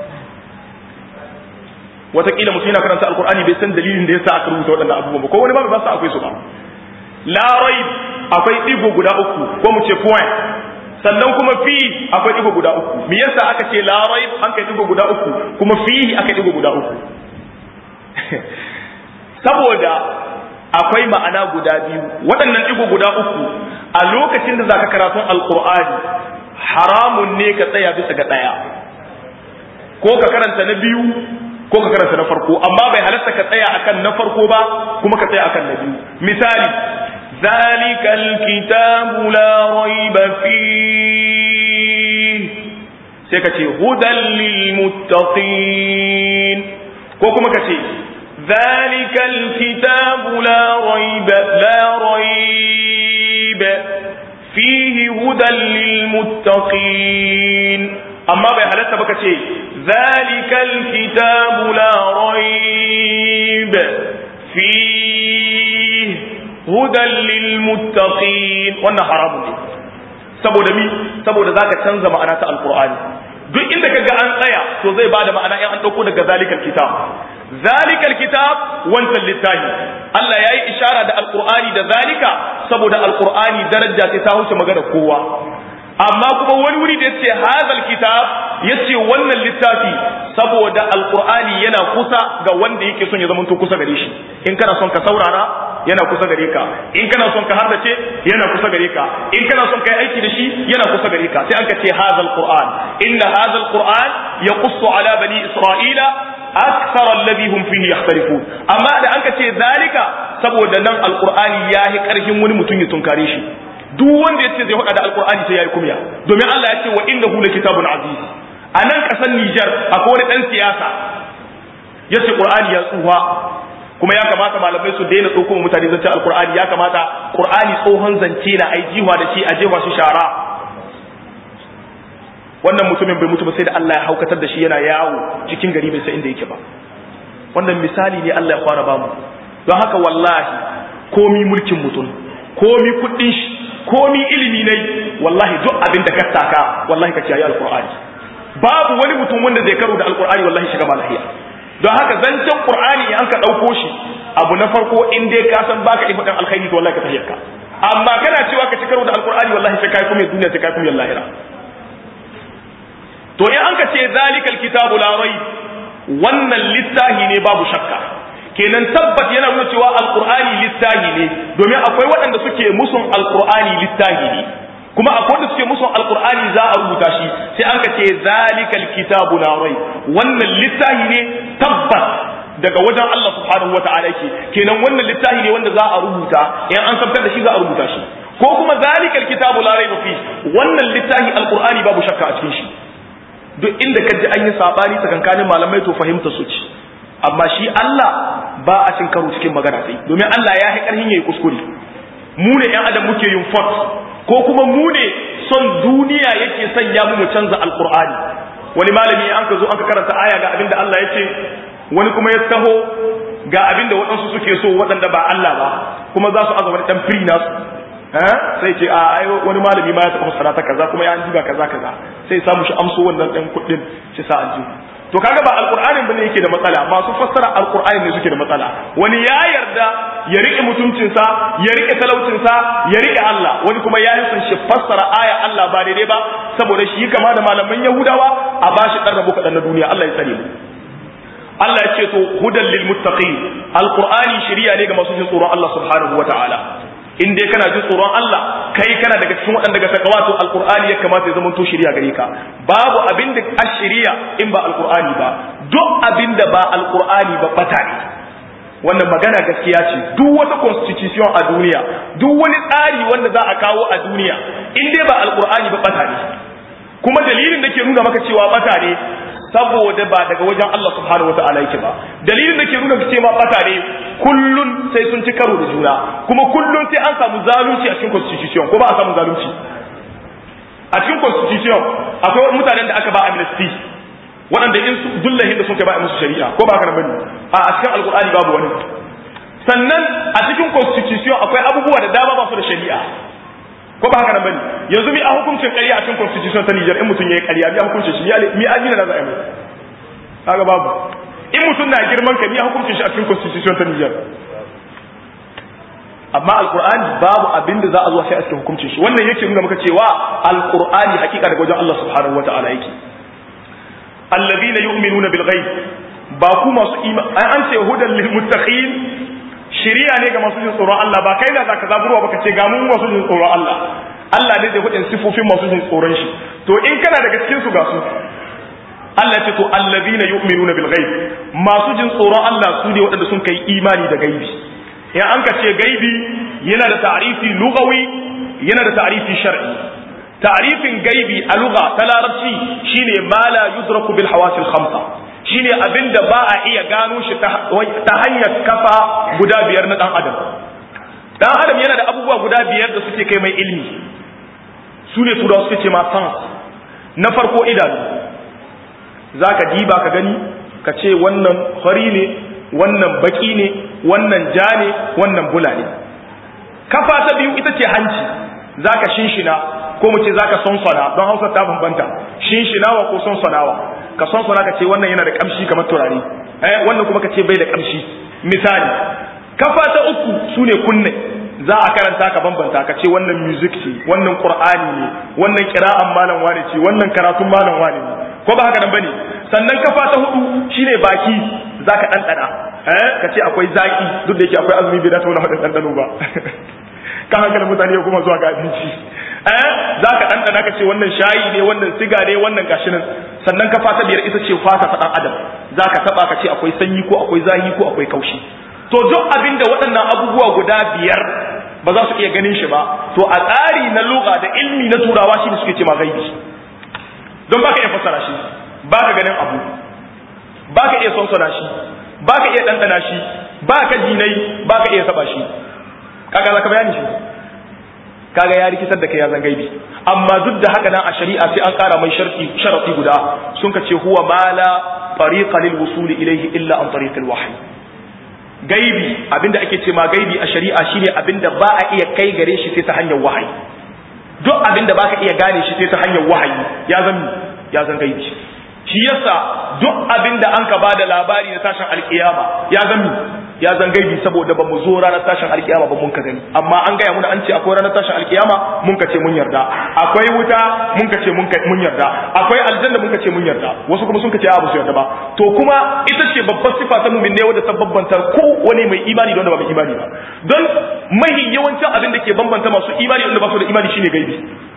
watakila mutum yana karanta alkur'ani bai san dalilin da yasa aka rubuta waɗannan abubuwan ba ko wani ba ba sa akwai su ba la raib akwai digo guda uku ko mu ce point sannan kuma fi akwai digo guda uku me yasa aka ce la raib an kai digo guda uku kuma fi aka digo guda uku saboda akwai ma'ana guda biyu waɗannan digo guda uku a lokacin da zaka karatu alkur'ani haramun ne ka tsaya bisa ga ɗaya ko ka karanta na biyu ko ka karanta na farko amma bai halatta ka tsaya akan na farko ba kuma ka tsaya akan na biyu misali zalikal kitabu la raiba fi sai ka ce hudan lil muttaqin ko kuma ka ce zalikal kitabu la raiba la raiba fihi hudan lil muttaqin amma bai halatta baka ce zalikal kitabu la raib fi hudan lil muttaqin wannan haramun ne saboda mi saboda zaka canza ma'ana ta alqur'ani duk inda kaga an tsaya to zai bada ma'ana in an dauko daga zalikal kitab zalikal kitab wancan littafi Allah yayi ishara da alqur'ani da zalika saboda alqur'ani daraja sai ta wuce magana kowa amma kuma wani wuri da yace hadal kitab yace wannan littafi saboda alqur'ani yana kusa ga wanda yake son ya zama to kusa gare shi in kana son ka saurara yana kusa gare ka in kana son ka haddace yana kusa gare ka in kana son ka yi aiki da shi yana kusa gare ka sai an ka ce hadal qur'an inna hadal qur'an yaqussu ala bani isra'ila akthar alladhi hum fihi yakhtalifun amma da an ka ce zalika saboda nan alqur'ani yahi karfin wani mutum ya tunkare shi duk wanda yace zai hada da alqur'ani sai yayi kumya domin Allah ya ce wa innahu kitabun aziz a nan kasar Niger akwai wani dan siyasa yace qur'ani ya tsufa kuma ya kamata malamai su daina tsoko mutane zance alqur'ani ya kamata qur'ani tsohon zance na ai jiwa da shi a jefa shi shara wannan mutumin bai mutu ba sai da Allah ya haukatar da shi yana yawo cikin gari bai san inda yake ba wannan misali ne Allah ya fara bamu don haka wallahi komi mulkin mutum komi kuɗin shi komi ilimi ne wallahi duk abin da ka taka wallahi ka kiyaye alqur'ani babu wani mutum wanda zai karo da alqur'ani wallahi shiga ba lahiya don haka zancen qur'ani an ka dauko shi abu na farko in dai ka san baka ifa dan alkhairi to wallahi ka tahiyar ka amma kana cewa ka ci karo da alqur'ani wallahi sai kai kuma duniya sai kai kuma lahira to in an ka ce zalikal kitabu la rayb wannan littahi ne babu shakka kenan tabbat yana nuna cewa alqur'ani littahi ne domin akwai waɗanda suke musun alqur'ani littahi ne kuma akwai da suke musu alqur'ani za a rubuta shi sai an ka ce zalikal kitabu la rai wannan littafi ne tabbas daga wajen Allah subhanahu wata'ala yake kenan wannan littafi ne wanda za a rubuta in an sabtar da shi za a rubuta shi ko kuma zalikal kitabu la raiba fi wannan littafi alqur'ani babu shakka a cikin shi duk inda ka ji an yi sabani tsakankanin malamai to fahimta su ci amma shi Allah ba a cin karo cikin magana sai domin Allah ya yi karhin yayi kuskure mu ne yan adam muke yin fort ko kuma mu ne son duniya yake sanya mu mu canza alqur'ani wani malami an ka zo an ka karanta aya ga abinda Allah ya ce wani kuma ya taho ga abinda waɗansu suke so waɗanda ba Allah ba kuma za su aza wani ɗan firi nasu sai ce a ai wani malami ma ya taɓa fassara ta kaza kuma ya an jiba kaza kaza sai samu shi amso wannan ɗan kuɗin shi sa aljihu to kaga ba alqur'anin bane yake da matsala masu fassara alqur'ani ne suke da matsala wani ya yarda ya rike mutuncinsa ya rike talaucinsa ya rike Allah wani kuma ya yi son shi fassara aya Allah ba daidai ba saboda shi kama da malaman Yahudawa a bashi dan rabo kadan na duniya Allah ya tsare mu Allah ya ce to hudan lil muttaqin alqur'ani shari'a ne ga masu jin tsoron Allah subhanahu wataala in dai kana jin tsoron Allah kai kana daga cikin waɗanda daga takawa to alqur'ani ya kamata ya zama to shari'a gare ka babu abin da ashiriya in ba alqur'ani ba duk abin da ba alqur'ani ba bata ne wannan magana gaskiya ce duk wata constitution a duniya duk wani tsari wanda za a kawo a duniya in dai ba alqur'ani ba bata ne kuma dalilin da ke nuna maka cewa bata ne saboda ba daga wajen Allah subhanahu wa ta'ala yake ba dalilin da ke nuna cewa bata ne kullun sai sun ci karo da juna kuma kullun sai an samu zalunci a cikin constitution ko ba a samu zalunci a cikin constitution akwai mutanen da aka ba amnesty waɗanda in su dullahin da sun kai ba musu shari'a ko ba haka bane a cikin alkur'ani babu wani sannan a cikin constitution akwai abubuwa da dama ba su da shari'a ko ba haka nan bane yanzu mi a hukuncin ƙarya a cikin constitution ta Niger in mutum yayi ƙarya mi a hukuncin shi mi a gina da za a yi kaga babu in mutum na girman ka mi a hukuncin shi a cikin constitution ta Niger amma alqur'ani babu abin da za a zo sai a cikin hukuncin shi wannan yake nuna maka cewa alqur'ani hakika daga wajen Allah subhanahu wataala yake alladhina yu'minuna bil ghaib ba ku masu imani an ce hudan lil muttaqin shiriya ne ga masu jin tsoron Allah ba kai da zaka zaburwa baka ce ga mu masu jin tsoron Allah Allah ne zai hudin sifofin masu jin tsoron shi to in kana daga cikin su ga su Allah ce to allazina yu'minuna bil ghaib masu jin tsoron Allah su ne waɗanda sun kai imani da gaibi in an ka ce gaibi yana da ta'rifi lugawi yana da ta'rifi shar'i ta'rifin gaibi a lugha ta larabci shine ma la yudraku bil hawasil khamsa shine abin da ba a iya gano shi ta hanyar kafa guda biyar na dan adam dan adam yana da abubuwa guda biyar da suke kai mai ilmi su ne turawa suke ce ma sans na farko idanu za ka diba ka gani ka ce wannan fari ne wannan baki ne wannan ja ne wannan bula ne kafa ta biyu ita ce hanci za ka shinshina ko mu ce za ka sonsona don hausa ta bambanta shinshinawa ko sonsonawa ka sonsona ka ce wannan yana da kamshi kamar turare eh wannan kuma ka ce bai da kamshi misali kafa ta uku sune kunne za a karanta ka bambanta ka ce wannan music ce wannan qur'ani ne wannan qira'an malam wani ce wannan karatun malam wani ne ko ba haka nan bane sannan kafa ta hudu shine baki zaka dandana eh ka ce akwai zaki duk da yake akwai azumi bai da tauna hada dandano ba kan hankalin mutane kuma zuwa ga abinci eh zaka dandana ka ce wannan shayi ne wannan siga ne wannan gashi nan sannan kafa ta biyar ita ce fata ta dan adam zaka taba ka ce akwai sanyi ko akwai zahi ko akwai kaushi to duk abin da waɗannan abubuwa guda biyar ba za su iya ganin shi ba to a tsari na lugha da ilmi na turawa shi ne suke ce ma gaibi don baka iya fassara shi baka ganin abu baka iya sonsona shi baka iya ɗanɗana shi baka jinai baka iya saba shi kaga za ka bayani shi kaga ya rikitar da kai ya zan gaibi amma duk da haka nan a shari'a sai an kara mai sharti sharati guda sun ka ce huwa ma la tariqa lil wusul ilayhi illa an tariq al wahyi gaibi abinda ake ce ma gaibi a shari'a shine abinda ba a iya kai gare shi sai ta hanyar wahayi duk abinda baka iya gane shi sai ta hanyar wahayi ya zan ya zan gaibi shi yasa duk abinda an ka bada labari na tashin alkiyama ya zan ya zan gaibi saboda ba mu zo ranar tashin alkiyama ba mun ka gani amma an gaya muna an ce akwai ranar tashin alkiyama mun ka ce mun yarda akwai wuta mun ka ce mun yarda akwai aljanna mun ka ce mun yarda wasu kuma sun ka ce a ba su yarda ba to kuma ita ce babbar sifa ta mumin ne wadda ta bambanta ko wani mai imani da wanda ba mai imani ba don mahi yawancin abin da ke bambanta masu imani wanda ba su da imani shine gaibi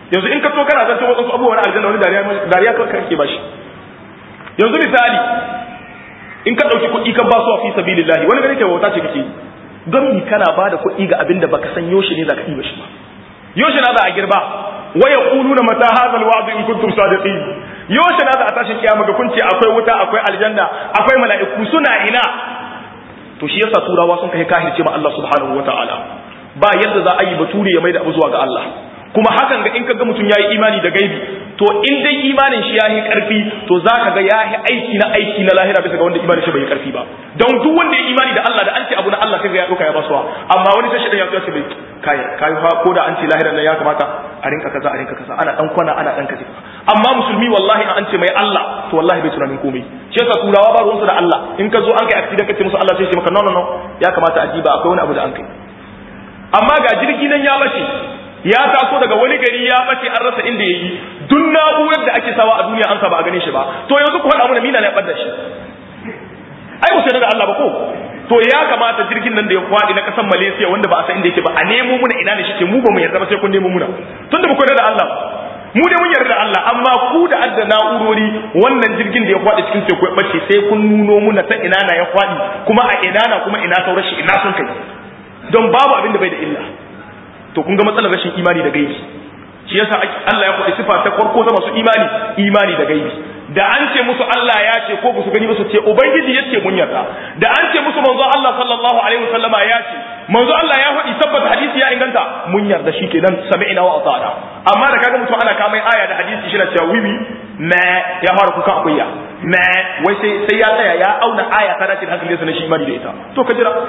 yanzu in ka so kana zance wasu abubuwan aljanna wani dariya dariya kake ba shi yanzu misali in ka dauki kuɗi ka ba su fi sabilillahi wani gari kai wauta ce kake yi don mi kana ba da kuɗi ga abin da baka san yaushe ne zaka ɗiba shi ba yaushe na za a girba wa yaquluna mata hadha alwa'd in kuntum sadiqin yaushe na za a tashi kiyama ga kun ce akwai wuta akwai aljanna akwai mala'iku suna ina to shi yasa turawa sun kai kahirce ma Allah subhanahu wataala ba yadda za a yi bature ya maida abu zuwa ga Allah kuma hakan ga in kaga mutum yayi imani da gaibi to in dai imanin shi yayi karfi to zaka ga yayi aiki na aiki na lahira bisa ga wanda imanin shi bai karfi ba don duk wanda ya imani da Allah da an ce abu na Allah sai ga ya dauka ya basuwa amma wani sai shi ya ce bai kai kai fa ko da an ce lahira nan ya kamata a rinka kaza a rinka kaza ana dan kwana ana dan kaza amma musulmi wallahi an ce mai Allah to wallahi bai tunanin komai shi yasa turawa ba ruwansu da Allah in ka zo an kai accident kace musu Allah sai ce maka no no no ya kamata a diba akwai wani abu da an kai amma ga jirgi nan ya bace ya taso daga wani gari ya bace an rasa inda yayi duk na'urar da ake sawa a duniya an sa ba a gane shi ba to yanzu ku faɗa mana mina ne ɓadda shi ai ku sai da Allah ba ko to ya kamata jirgin nan da ya kwaɗi na ƙasar Malaysia wanda ba a san inda yake ba a nemo muna ina ne shike mu ba mu yarda ba sai kun nemo muna tunda ba ku yarda da Allah mu dai mun yarda da Allah amma ku da adda na'urori wannan jirgin da ya kwaɗi cikin teku ya bace sai kun nuno muna ta ina na ya kwaɗi kuma a ina na kuma ina saurar shi ina sun kai don babu abin da bai da illa to kun ga matsalar rashin imani da gaibi shi yasa Allah ya faɗi sifa ta farko ta masu imani imani da gaibi da an ce musu Allah ya ce ko su gani ba su ce ubangiji ya ce mun yarda da an ce musu manzo Allah sallallahu alaihi wasallama ya ce manzo Allah ya faɗi tabbata hadisi ya inganta mun yarda shi kenan sami'na wa ata'na amma da kaga mutum ana kamai aya da hadisi shi na cewa wiwi ma ya fara kuka akuya ma wai sai sai ya tsaya ya auna aya ta dace da hankalinsa na shi imani da ita to ka jira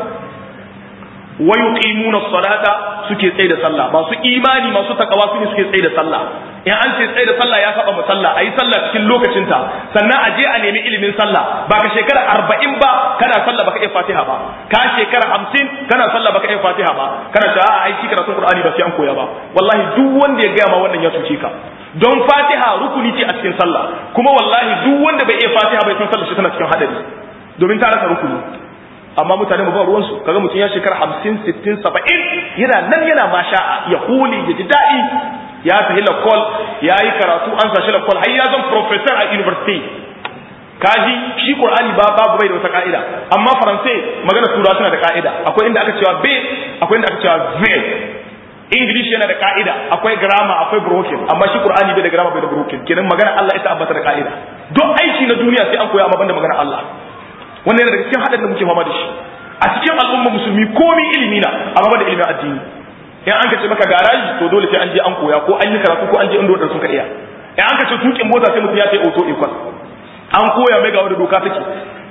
wa yuqimuna salata suke tsaye da sallah masu imani masu takawa su ne suke tsaye da sallah in an ce tsaye da sallah ya saba sallah ayi sallah cikin lokacinta sannan a je a nemi ilimin sallah ba ka shekara arba'in ba kana sallah baka iya fatiha ba ka shekara hamsin kana sallah baka iya fatiha ba kana ta a ai shi karatun qur'ani ba sai an koya ba wallahi duk wanda ya gaya ma wannan ya cuce ka don fatiha rukuni ce a cikin sallah kuma wallahi duk wanda bai iya fatiha bai san sallah shi tana cikin hadari domin ta rasa rukuni amma mutane ba ruwansu kaga mutum ya shekara hamsin sittin saba'in yana nan yana masha'a ya huli ya ji daɗi ya tafi lakol ya yi karatu an sashi lakol har ya zan professor a university kaji shi qur'ani ba babu bai da wata ka'ida amma faransai magana turawa suna da ka'ida akwai inda aka cewa be akwai inda aka cewa ve English yana da ka'ida akwai grammar akwai broken amma shi Qur'ani bai da grammar bai da broken kenan magana Allah ita abbata da ka'ida duk aiki na duniya sai an koya amma banda magana Allah wannan yana daga cikin hadin da muke fama da shi a cikin al'umma musulmi komai ilimi na amma banda ilimin addini in an kace maka garaji to dole sai an je an koya ko an yi karatu ko an je inda wadanda sun ka iya in an kace tukin mota sai mutum ya sai auto equal an koya mai ga wanda doka take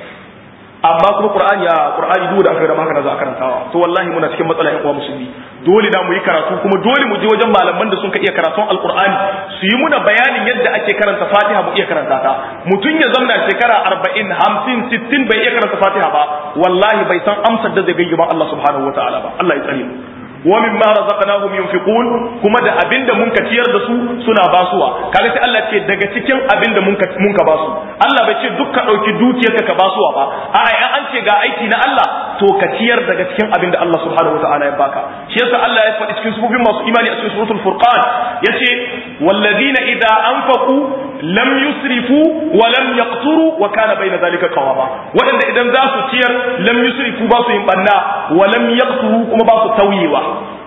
amma kuma qur'ani ya qur'ani duk da aka da haka za a karantawa to wallahi muna cikin matsala ƴan uwa musulmi dole na mu yi karatu kuma dole mu je wajen malaman da sun ka iya karatun alqur'ani su yi muna bayanin yadda ake karanta fatiha mu iya karanta ta mutum ya zamna shekara 40 50 60 bai iya karanta fatiha ba wallahi bai san amsar da zai gayyaba Allah subhanahu wataala ba Allah ya tsare mu wa mimma razaqnahum yunfiqun kuma da abinda mun ka ciyar da su suna basuwa kaga sai Allah ce daga cikin abinda mun ka mun ka basu Allah bai ce duk ka dauki dukiyarka ka basuwa ba a'a in an ce ga aiki na Allah to ka ciyar daga cikin abinda Allah subhanahu wataala ya baka shi yasa Allah ya faɗi cikin sufufin masu imani a cikin suratul furqan yace walladina idza anfaqu lam yusrifu wa lam yaqturu wa kana bayna zalika qawama wadanda idan za su ciyar lam yusrifu ba su yin banna wa lam yaqturu kuma ba su tauyewa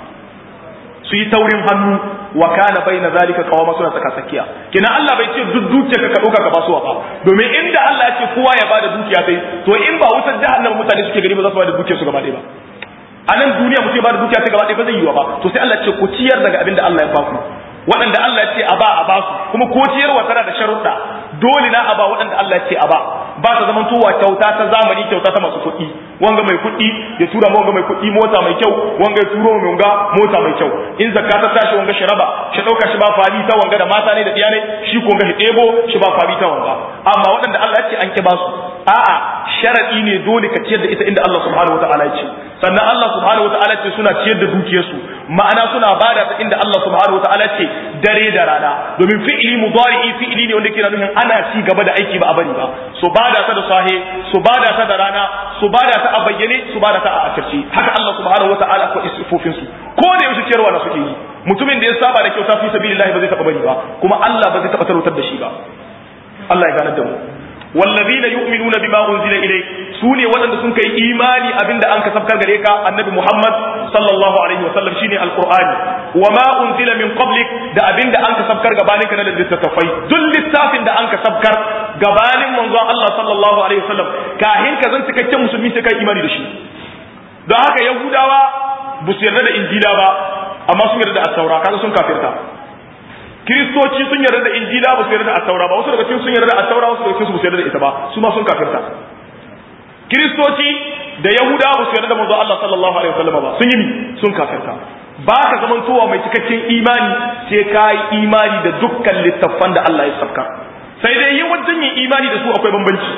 su yi taurin hannu wa kana bayna zalika qawama suna tsaka tsakiya kina Allah bai ce duk dukiyarka ka dauka ka basuwa ba domin inda Allah ya ce kowa ya bada dukiya sai to in ba wutar jahannama mutane suke gari ba za su bada dukiyar su gaba ɗaya ba a nan duniya mutum ya bada dukiya sai gaba ɗaya ba zai yi wa ba to sai Allah ce ku ciyar daga abin da Allah ya baku waɗanda Allah ya ce a ba a ba su kuma ko ciyarwa tana da sharuɗa dole na a ba waɗanda Allah ya ce a ba ba ta zaman tuwa kyauta ta zamani kyauta ta masu kuɗi wanga mai kuɗi ya tura ma wanga mai kuɗi mota mai kyau wanga ya turo mai wanga mota mai kyau in zakka ta tashi wanga shi raba shi ɗauka shi ba fari ta wanga da mata ne da iyalai shi ko wanga shi ɗebo shi ba fari ta wanga amma waɗanda Allah ya ce an ki ba su a'a sharadi ne dole ka ciyar da ita inda Allah subhanahu wataala ya ce sannan Allah subhanahu wataala ce suna ciyar da dukiyarsu ma'ana suna bada ta inda Allah subhanahu wataala ce dare da rana domin fi'ili mudari'i fi'ili ne wanda ke nufin ana ci gaba da aiki ba a bari ba su bada ta da sahe su bada ta da rana su bada ta a bayyane su bada ta a asirce haka Allah subhanahu wataala ko istifofin su ko da yaushe ciyarwa na suke yi mutumin da ya saba da kyauta fi sabilillahi ba zai taba bari ba kuma Allah ba zai taba tarautar da shi ba Allah ya ganar da mu wallazina yu'minuna bima unzila ilayk sune waɗanda sun kai imani abinda an ka sabkar gare ka annabi Muhammad sallallahu alaihi wa sallam shine alqur'ani wama unzila min qablik da abinda an ka sabkar gabanin ka na littattafai duk littafin da an ka sabkar gabanin manzon Allah sallallahu alaihi wa sallam kahin ka zan cikakken musulmi sai kai imani da shi don haka yahudawa ba su yarda da injila ba amma sun yarda da at-taura kaga sun kafirta kiristoci sun yarda da injila ba su yarda da attaura ba wasu daga cikin sun yarda da attaura wasu daga cikin su ba su yarda da ita ba su ma sun kafirta kiristoci da yahuda ba su yarda da manzo Allah sallallahu alaihi wasallam ba sun yi ni sun kafirta ba ka zamantowa mai cikakken imani sai ka yi imani da dukkan littattafan da Allah ya sabka sai dai yin wajen yin imani da su akwai bambanci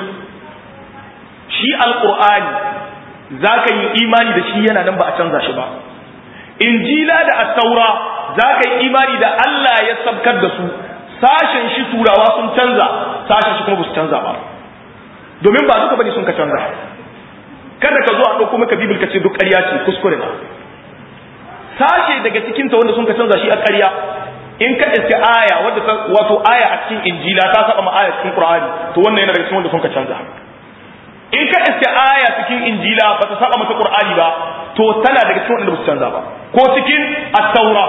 shi alqur'ani za ka yi imani da shi yana nan ba a canza shi ba injila da attaura za ka yi imani da Allah ya sabkar da su sashen shi turawa sun canza sashen shi kuma ba su canza ba domin ba duka bane sun ka canza kada ka zo a ɗauko maka bibil ka ce duk ƙarya ce kuskure na sashe daga cikin ta wanda sun ka canza shi a ƙarya in ka iske aya wadda wato aya a cikin injila ta saba ma aya cikin qur'ani to wannan yana daga cikin wanda sun ka canza in ka iske aya cikin injila ba ta saba mata qur'ani ba to tana daga cikin wanda ba su canza ba ko cikin at-taura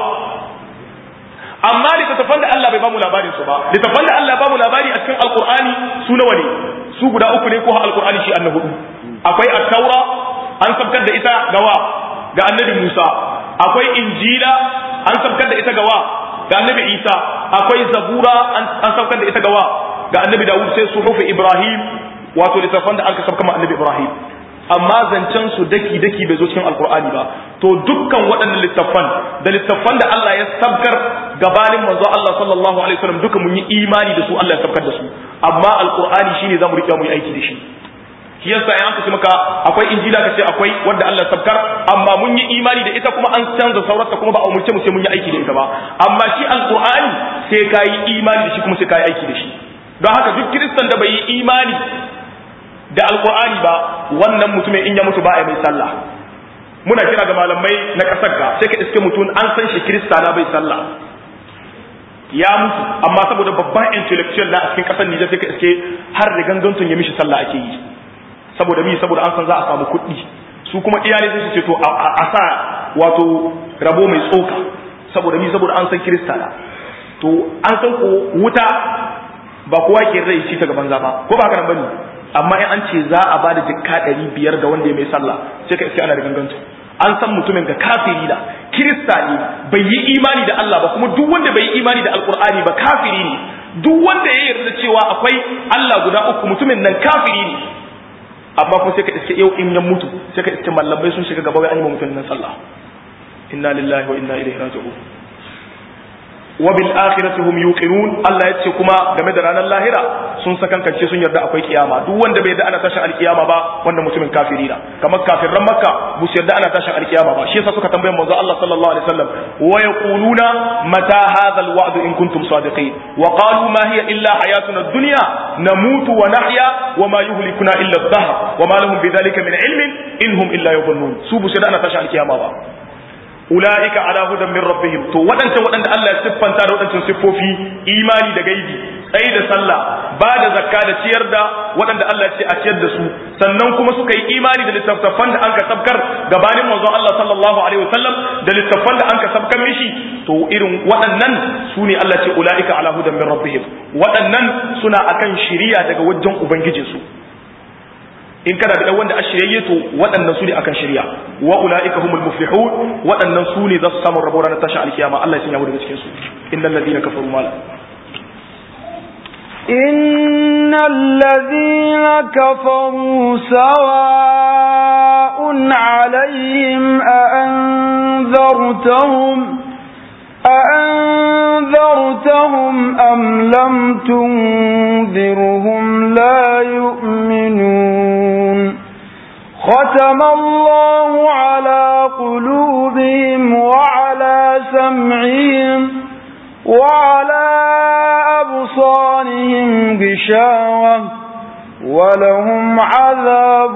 amma littattafan da Allah bai bamu labarin su ba littattafan da Allah bamu labari a cikin alqur'ani su nawa ne su guda uku ne ko alqur'ani shi annabi hudu akwai at-taura an sabkar da ita gawa ga annabi Musa akwai injila an sabkar da ita gawa ga annabi Isa akwai zabura an sabkar da ita gawa ga annabi Dawud sai suhufi Ibrahim wato littattafan da aka sabkar ma annabi Ibrahim amma zancen su daki daki bai zo cikin alkur'ani ba to dukkan waɗannan littattafan da littattafan da Allah ya sabkar gabanin manzo Allah sallallahu alaihi wasallam duka mun yi imani da su Allah ya sabkar da su amma alkur'ani shine zamu rike mu yi aiki da shi shi yasa in aka ce maka akwai injila ka ce akwai wanda Allah sabkar amma mun yi imani da ita kuma an canza saurarta kuma ba a umurce mu sai mun yi aiki da ita ba amma shi alkur'ani sai ka yi imani da shi kuma sai ka yi aiki da shi don haka duk kiristan da bai yi imani da alkur'ani ba wannan mutumin in ya mutu ba a mai sallah muna kira ga malamai na kasar ka sai ka iske mutum an san shi kirista na bai sallah ya mutu amma saboda babban intellectual na a cikin kasar Nijar sai ka iske har da gangantun ya mishi sallah ake yi saboda mi saboda an san za a samu kuɗi su kuma iyalai sai su ce to a sa wato rabo mai tsoka saboda mi saboda an san kirista na to an san ko wuta ba kowa ke rai shi ta gaban ba ko ba haka nan bane amma in an ce za a bada jikka ɗari biyar ga wanda ya mai sallah sai ka iske ana da gangantu an san mutumin ga kafiri da kirista ne bai yi imani da Allah ba kuma duk wanda bai yi imani da alkur'ani ba kafiri ne duk wanda ya yarda da cewa akwai Allah guda uku mutumin nan kafiri ne amma kuma sai ka iske yau in ya mutu sai ka iske mallamai sun shiga gaba wai an yi mutumin nan sallah inna lillahi wa inna ilaihi raji'un wa bil akhirati hum yuqinun Allah yace kuma game da ranar lahira sun sakankance sun yarda akwai kiyama duk wanda bai yarda ana tashin alkiyama ba wanda mutumin kafiri na kamar kafirran makka bu su yarda ana tashin alkiyama ba shi yasa suka tambaye manzo Allah sallallahu alaihi wasallam wa yaquluna mata hadha alwa'd in kuntum sadiqin wa qalu ma hiya illa hayatuna ad-dunya namutu wa nahya wa ma yuhlikuna illa ad-dahr wa ma lahum bidhalika min ilmin in hum illa yadhunnun su bu su yarda ana tashin alkiyama ba ula'ika ala hudan min rabbihim to waɗancan waɗanda Allah ya siffanta da waɗancan siffofi imani da gaibi tsayi da sallah ba da zakka da ciyar da waɗanda Allah ya ce a ciyar da su sannan kuma suka yi imani da littattafan da anka sabkar gabanin manzon Allah sallallahu alaihi wasallam da littattafan da anka sabkar mishi to irin waɗannan su ne Allah ce ula'ika ala hudan min rabbihim waɗannan suna akan shiriya daga wajen ubangijinsu in kana da wanda a shiryayye to waɗannan su ne akan shirya wa ulaika humul muflihun waɗannan su ne za su samu rabo ranar tashin alkiyama Allah ya sanya mu daga cikin su innal ladina kafaru mala إن الذين كفروا سواء عليهم أأنذرتهم أأنذرتهم أم لم تنذرهم لا يؤمنون ختم الله على قلوبهم وعلى سمعهم وعلى أبصارهم غشاوة ولهم عذاب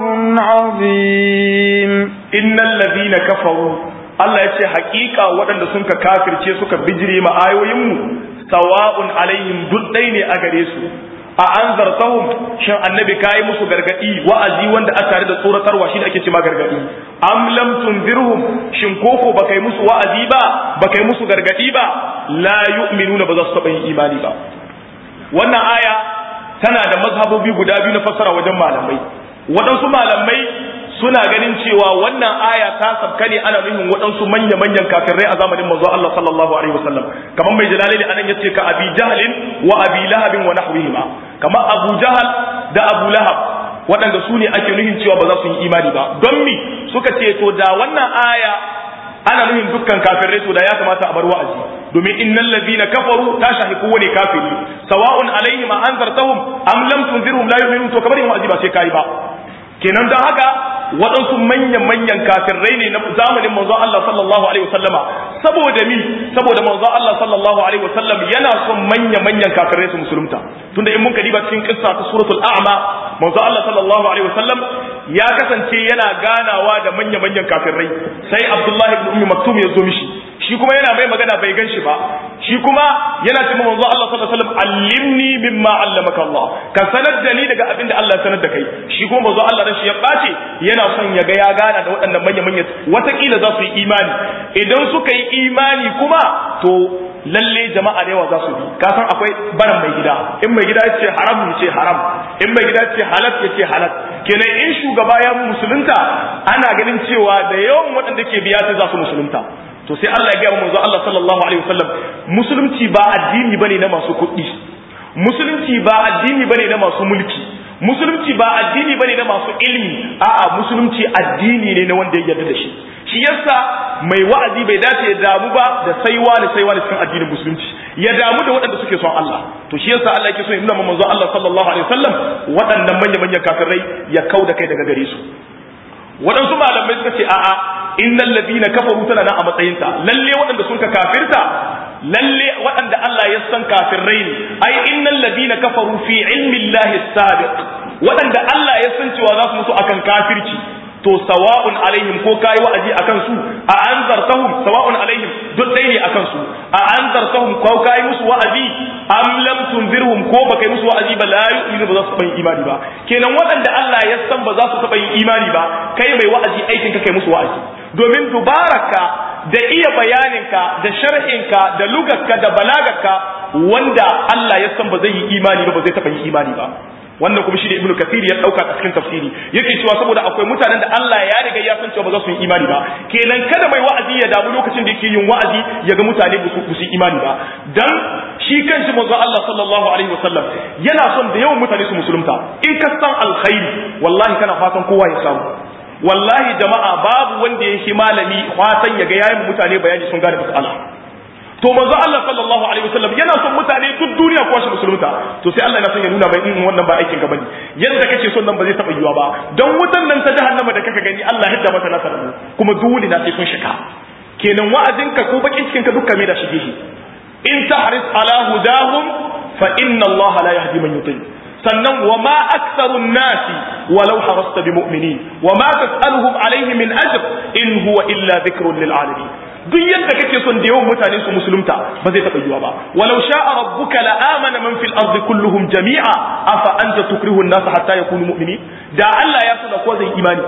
عظيم إن الذين كفروا Allah ya ce hakika waɗanda sun ka kafirce suka bijire ma ayoyinmu sawa'un alaihim duk ɗai ne a gare su a an zartahum shin annabi kayi musu gargadi wa'azi wanda a tare da tsoratarwa shi ake ce ma gargadi am lam tunzirhum shin koko baka yi musu wa'azi ba baka yi musu gargadi ba la yu'minuna ba za su taɓa yin imani ba wannan aya tana da mazhabobi guda biyu na fassara wajen malamai waɗansu malamai suna ganin cewa wannan aya ta sabka ne ana nufin waɗansu manya-manyan kafirai a zamanin manzo Allah sallallahu alaihi wasallam kamar mai jalali anan yace ka abi jahlin wa abi lahabin wa nahwihima kamar abu jahal da abu lahab waɗanda su ne ake nufin cewa ba za su yi imani ba don mi suka ce to da wannan aya ana nufin dukkan kafirai to da ya kamata a bar wa'azi domin innal ladina kafaru ta shahi kowane kafiri sawa'un alaihim anzartahum am lam tunzirhum la yu'minun to kamar yin wa'azi ba sai kai ba kenan don haka waɗansu manyan-manyan kafirai ne na zamanin manzo Allah sallallahu alaihi wasallama saboda mi saboda manzo Allah sallallahu alaihi wasallam yana son manya-manyan kafirai su musulunta tunda in mun kadi ba cikin kissa ta suratul a'ma manzo Allah sallallahu alaihi wasallam ya kasance yana ganawa da manya-manyan kafirai sai Abdullahi ibn Ummi Maktum ya zo mishi shi kuma yana mai magana bai gan shi ba shi kuma yana cewa manzo Allah sallallahu alaihi wasallam allimni mimma allamaka Allah ka sanar da ni daga abin da Allah ya sanar da kai shi kuma manzo Allah dan shi ya bace yana son ya ga ya gana da waɗannan manya manya watakila za su yi imani idan suka yi imani kuma to lalle jama'a da yawa za su bi ka san akwai baran mai gida in mai gida ya ce haram ya ce haram in mai gida ya ce halal ya ce halal kenan in shugaba ya musulunta ana ganin cewa da yawan waɗanda ke biya sai za su musulunta to sai Allah ya gaya manzo Allah sallallahu alaihi wasallam musulunci ba addini bane na masu kuɗi musulunci ba addini bane na masu mulki musulunci ba addini bane na masu ilimi a'a musulunci addini ne na wanda ya yarda da shi shi yasa mai wa'azi bai dace ya damu ba da saiwa da saiwa da cikin addinin musulunci ya damu da waɗanda suke son Allah to shi yasa Allah yake so ya nuna manzo Allah sallallahu alaihi wasallam waɗannan manya manyan kafirai ya kauda kai daga gare su waɗansu malamai suka ce a'a innal ladina kafaru tana nan a matsayinta lalle waɗanda sun ka kafirta lalle waɗanda Allah ya san kafirai ne ai innal ladina kafaru fi ilmi Allah sabiq waɗanda Allah ya san cewa za su mutu akan kafirci to sawa'un alaihim ko kai wa'azi akan su a anzartahum sawa'un alaihim duk dai ne akan su a anzartahum ko kai musu wa'azi am lam tunzirhum ko baka yi musu wa'azi ba la yu'minu ba za su taɓa yin imani ba kenan waɗanda Allah ya san ba za su taɓa yin imani ba kai mai wa'azi aikin ka kai musu wa'azi domin dubaraka da iya bayaninka da sharhinka da lugarka da balagarka wanda Allah ya san ba zai yi imani ba ba zai taɓa yin imani ba wannan kuma shi da ibnu kathir ya dauka a cikin tafsiri yake cewa saboda akwai mutanen da Allah ya riga ya san cewa ba za su yi imani ba kenan kada mai wa'azi ya damu lokacin da yake yin wa'azi ya ga mutane ba su yi imani ba dan shi kanshi manzo Allah sallallahu alaihi wasallam yana son da yawan mutane su musulunta in ka san alkhairi wallahi kana fatan kowa ya samu wallahi jama'a babu wanda ya shi malami fatan ya ga yayin mutane bayani sun gane mas'ala to manzo Allah sallallahu alaihi wasallam yana son mutane duk duniya ko shi musulunta to sai Allah yana son ya nuna mai in wannan ba aikin ka bane yadda kake son nan ba zai taba yiwa ba don wutan nan ta jahannama da kaka gani Allah hidda mata nasar kuma dole na sai sun shika kenan wa'azin ka ko bakin cikin ka dukkan me da shige shi in tahris ala hudahum fa inna Allah la yahdi man yuti sannan wa ma aktharun nasi walau harasta bi mu'minin wa ma tas'aluhum alayhi min ajr in huwa illa dhikrun lil alamin duk yadda kake son da yawan mutane su musulunta ba zai taɓa yiwa ba walau sha'a rabbuka la amana man fil ardi kulluhum jami'a afa anta tukrihu an-nas hatta yakunu mu'minin da Allah ya so da ko zai imani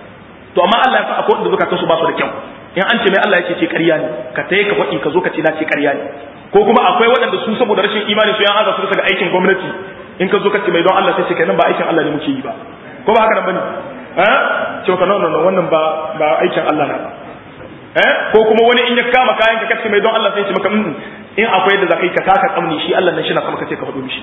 to amma Allah ya sa akwai wanda zukatan su ba su da kyau in an ce mai Allah ya ce ce ƙarya ne ka tayi ka faɗi ka zo ka ce na ce ƙarya ne ko kuma akwai waɗanda su saboda rashin imani su yan aza su daga aikin gwamnati in ka zo ka ce mai don Allah sai ce kai nan ba aikin Allah ne muke yi ba ko ba haka nan bane eh ce ka nan wannan ba ba aikin Allah na ba eh ko kuma wani in ya kama kayan ka kace mai don Allah sai ya ce maka in akwai da zakai ka taka tsamni shi Allah nan shi na kuma kace ka faɗo mishi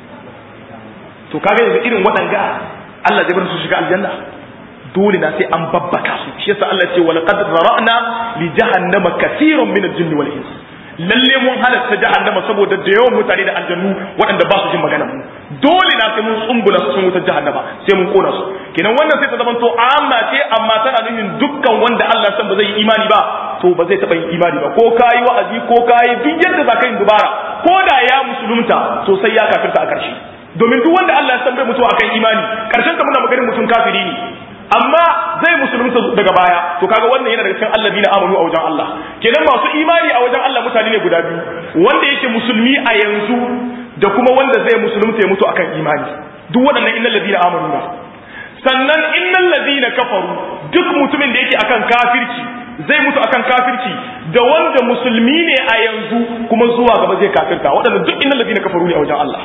to kaga yanzu irin waɗanga Allah zai bar su shiga aljanna dole na sai an babbaka su shi yasa Allah ya ce wal qad zara'na li jahannama kaseerun min al-jinni wal ins lalle mun halatta jahannama saboda da yawan mutane da aljannu waɗanda ba su jin magana mu dole na sai mun tsumbula su cikin wutar jahannama sai mun kona su kenan wannan sai ta zama to amma ce amma tana nufin dukkan wanda Allah san ba zai yi imani ba to ba zai taɓa yin imani ba ko kayi wa'azi ko kayi duk yadda za ka yi dubara ko da ya musulunta to sai ya kafirta a ƙarshe domin duk wanda Allah ya san bai mutu akan imani ƙarshen ta muna maganin mutum kafiri ne amma zai musulunta daga baya to kaga wannan yana daga cikin allazina amanu a wajen Allah kenan masu imani a wajen Allah mutane ne guda biyu wanda yake musulmi a yanzu da kuma wanda zai musulunta ya mutu akan imani duk waɗannan innal ladina amanu ba sannan innal ladina kafaru duk mutumin da yake akan kafirci zai mutu akan kafirci da wanda musulmi ne a yanzu kuma zuwa gaba zai kafirta waɗannan duk innal ladina kafaru ne a wajen Allah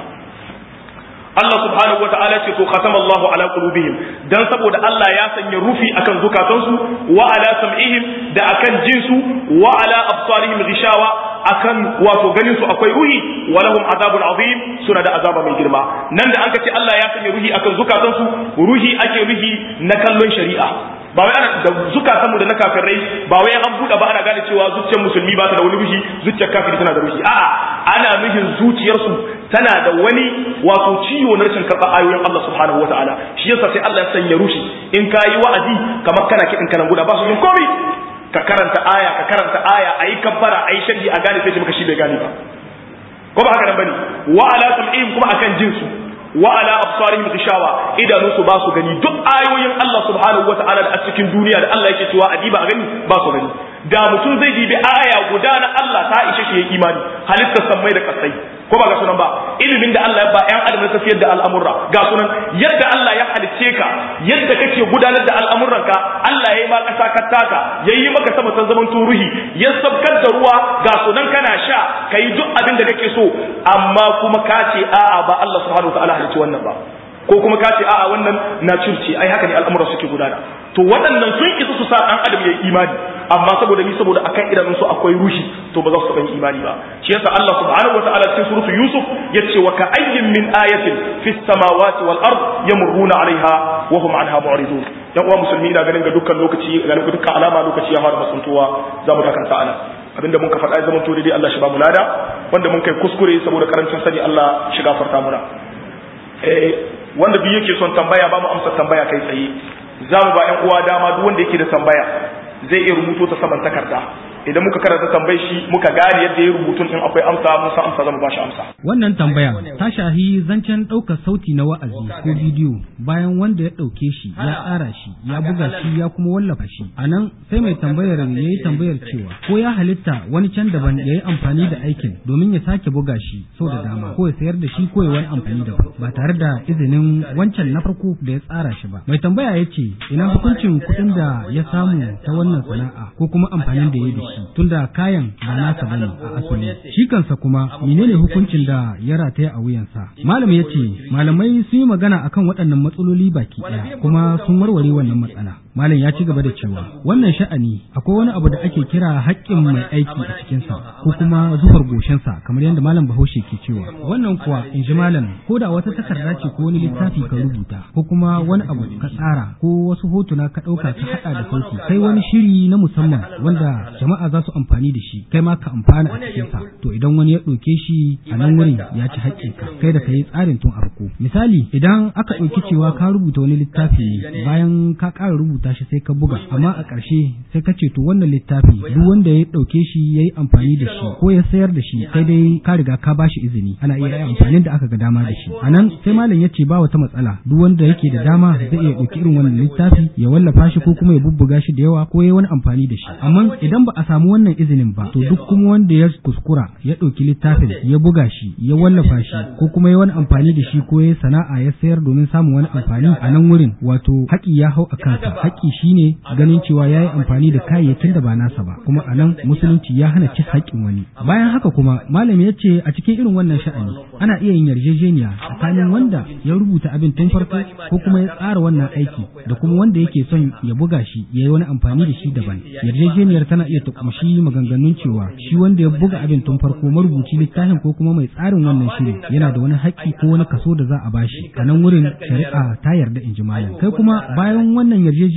Allah subhanahu wa ta'ala ce to khatama Allah ala qulubihim dan saboda Allah ya sanya rufi akan zukatansu wa ala sam'ihim da akan jinsu wa ala absarihim ghishawa akan wato ganin su akwai ruhi wa lahum azabun azim suna da azaba mai girma nan da an ce Allah ya sanya ruhi akan zukatansu ruhi ake ruhi na kallon shari'a ba wai ana da zukatan mu da na kafirai ba wai an buɗe ba ana gane cewa zuciyar musulmi ba ta da wani ruhi zuciyar kafiri tana da ruhi a'a ana nufin zuciyarsu tana da wani wato ciwo na rashin karɓar ayoyin Allah subhanahu wataala shi yasa sai Allah ya sanya rushi in ka yi wa'azi kamar kana kiɗin kanan guda ba su yin komai ka karanta aya ka karanta aya ayi kabbara ayi sharhi a gane sai maka shi bai gane ba ko ba haka nan bane wa ala sam'ihim kuma akan jinsu wa ala absarihim ghishawa idanu su ba su gani duk ayoyin Allah subhanahu wataala da a cikin duniya da Allah yake cewa adiba a gani ba su gani da mutum zai dibi aya guda na Allah ta ishe shi yayi imani halittar sammai da kasai ko ba ga sunan ba ilimin da Allah ya ba ƴan adam na tafiyar da al'amurra ga sunan yadda Allah ya halicce ka yadda kake gudanar da al'amuranka Allah ya yi ma ƙasa ka taka ya yi maka sama ta zaman turuhi ya sabkar da ruwa ga sunan kana sha ka yi duk abin da kake so amma kuma ka ce a'a ba Allah subhanahu wa ta'ala halicci wannan ba ko kuma ka ce a'a wannan na curce ai haka ne al'amuran suke gudana to waɗannan sun isa su sa ɗan adam ya yi imani amma saboda ni saboda akan idanun su akwai rushi to ba za su taɓa imani ba shi yasa Allah subhanahu wataala cikin suratu Yusuf yace wa ka ayyin min ayatin fis samawati wal ard yamurruna alaiha wa hum anha mu'ridun yan uwa musulmi ina ganin ga dukkan lokaci ga dukkan alama lokaci ya fara masuntuwa za mu dakanta ana abinda mun ka faɗa ya zama to dai Allah shi ba mu lada wanda mun kai kuskure saboda karancin sani Allah shi gafarta muna eh wanda duk yake son tambaya ba mu amsa tambaya kai tsaye za mu ba ƴan uwa dama duk wanda yake da tambaya zai iya rubuto ta saman takarda idan muka karanta tambayar shi muka gane yadda ya rubutun in akwai amsa mun san amsa zamu ba shi amsa Wannan tambaya ta shahi zancen ɗaukar sauti na wa'azi ko bidiyo bayan wanda ya ɗauke shi ya tsara shi ya buga shi ya kuma wallafa shi. A nan sai mai tambayar ya yi tambayar cewa ko ya halitta wani can daban ya yi amfani da aikin domin ya sake buga shi sau da dama ko ya sayar da shi ko ya wani amfani daban ba tare da izinin wancan na farko da ya tsara shi ba. Mai tambaya ya ce ina hukuncin kuɗin da ya samu ta wannan sana'a ko kuma amfanin da ya yi da shi tunda kayan ba nasa bane a asali. Shi kansa kuma menene hukuncin da ya rataya a wuyansa. Malam ya ce malamai sun yi magana akan waɗannan matsaloli baki ɗaya kuma sun warware wannan matsala. Malam ya ci gaba da cewa wannan sha'ani akwai wani abu da ake kira haƙƙin mai aiki a cikinsa ko kuma zufar goshinsa kamar yadda malam Bahaushe ke cewa. Wannan kuwa in ji malam ko da wata takarda ce ko wani littafi ka rubuta ko kuma wani abu ka tsara ko wasu hotuna ka ɗauka ka haɗa da sauti sai wani shiri na musamman wanda jama'a za su amfani da shi kai ma ka amfana a cikinsa to idan wani ya ɗauke shi a nan wurin ya ci haƙƙinka kai da ka yi tsarin tun farko misali idan aka ɗauki cewa ka rubuta wani littafi ne bayan ka ƙara rubuta shi sai ka buga amma a ƙarshe sai ka ce to wannan littafi duk wanda ya ɗauke shi ya yi amfani da shi ko ya sayar da shi sai dai ka riga ka ba shi izini ana iya amfanin da aka ga dama da shi a nan sai malam ya ce ba wata matsala duk wanda yake da dama zai iya ɗauki irin wannan littafi ya wallafa shi ko kuma ya bubbuga shi da yawa ko ya wani amfani da shi amma idan ba a samu wannan izinin ba to duk kuma wanda ya kuskura ya ɗauki littafin ya buga shi ya wallafa shi ko kuma ya wani amfani da shi ko ya sana'a ya sayar domin samun wani amfani a nan wurin wato haƙi ya hau a kansa haƙi shine ganin cewa ya yi amfani da kayayyakin da ba nasa ba kuma a nan musulunci ya hana cin haƙƙin wani bayan haka kuma malami ya ce a cikin irin wannan sha'ani ana iya yin yarjejeniya tsakanin wanda ya rubuta abin tun farko ko kuma ya tsara wannan aiki da kuma wanda yake son ya buga shi ya yi wani amfani da shi daban yarjejeniyar tana iya ta kumshi maganganun cewa shi wanda ya buga abin tun farko marubuci littafin ko kuma mai tsarin wannan shiri yana da wani haƙƙi ko wani kaso da za a bashi a nan wurin shari'a ta yarda in ji malam kai kuma bayan wannan yarjejeniyar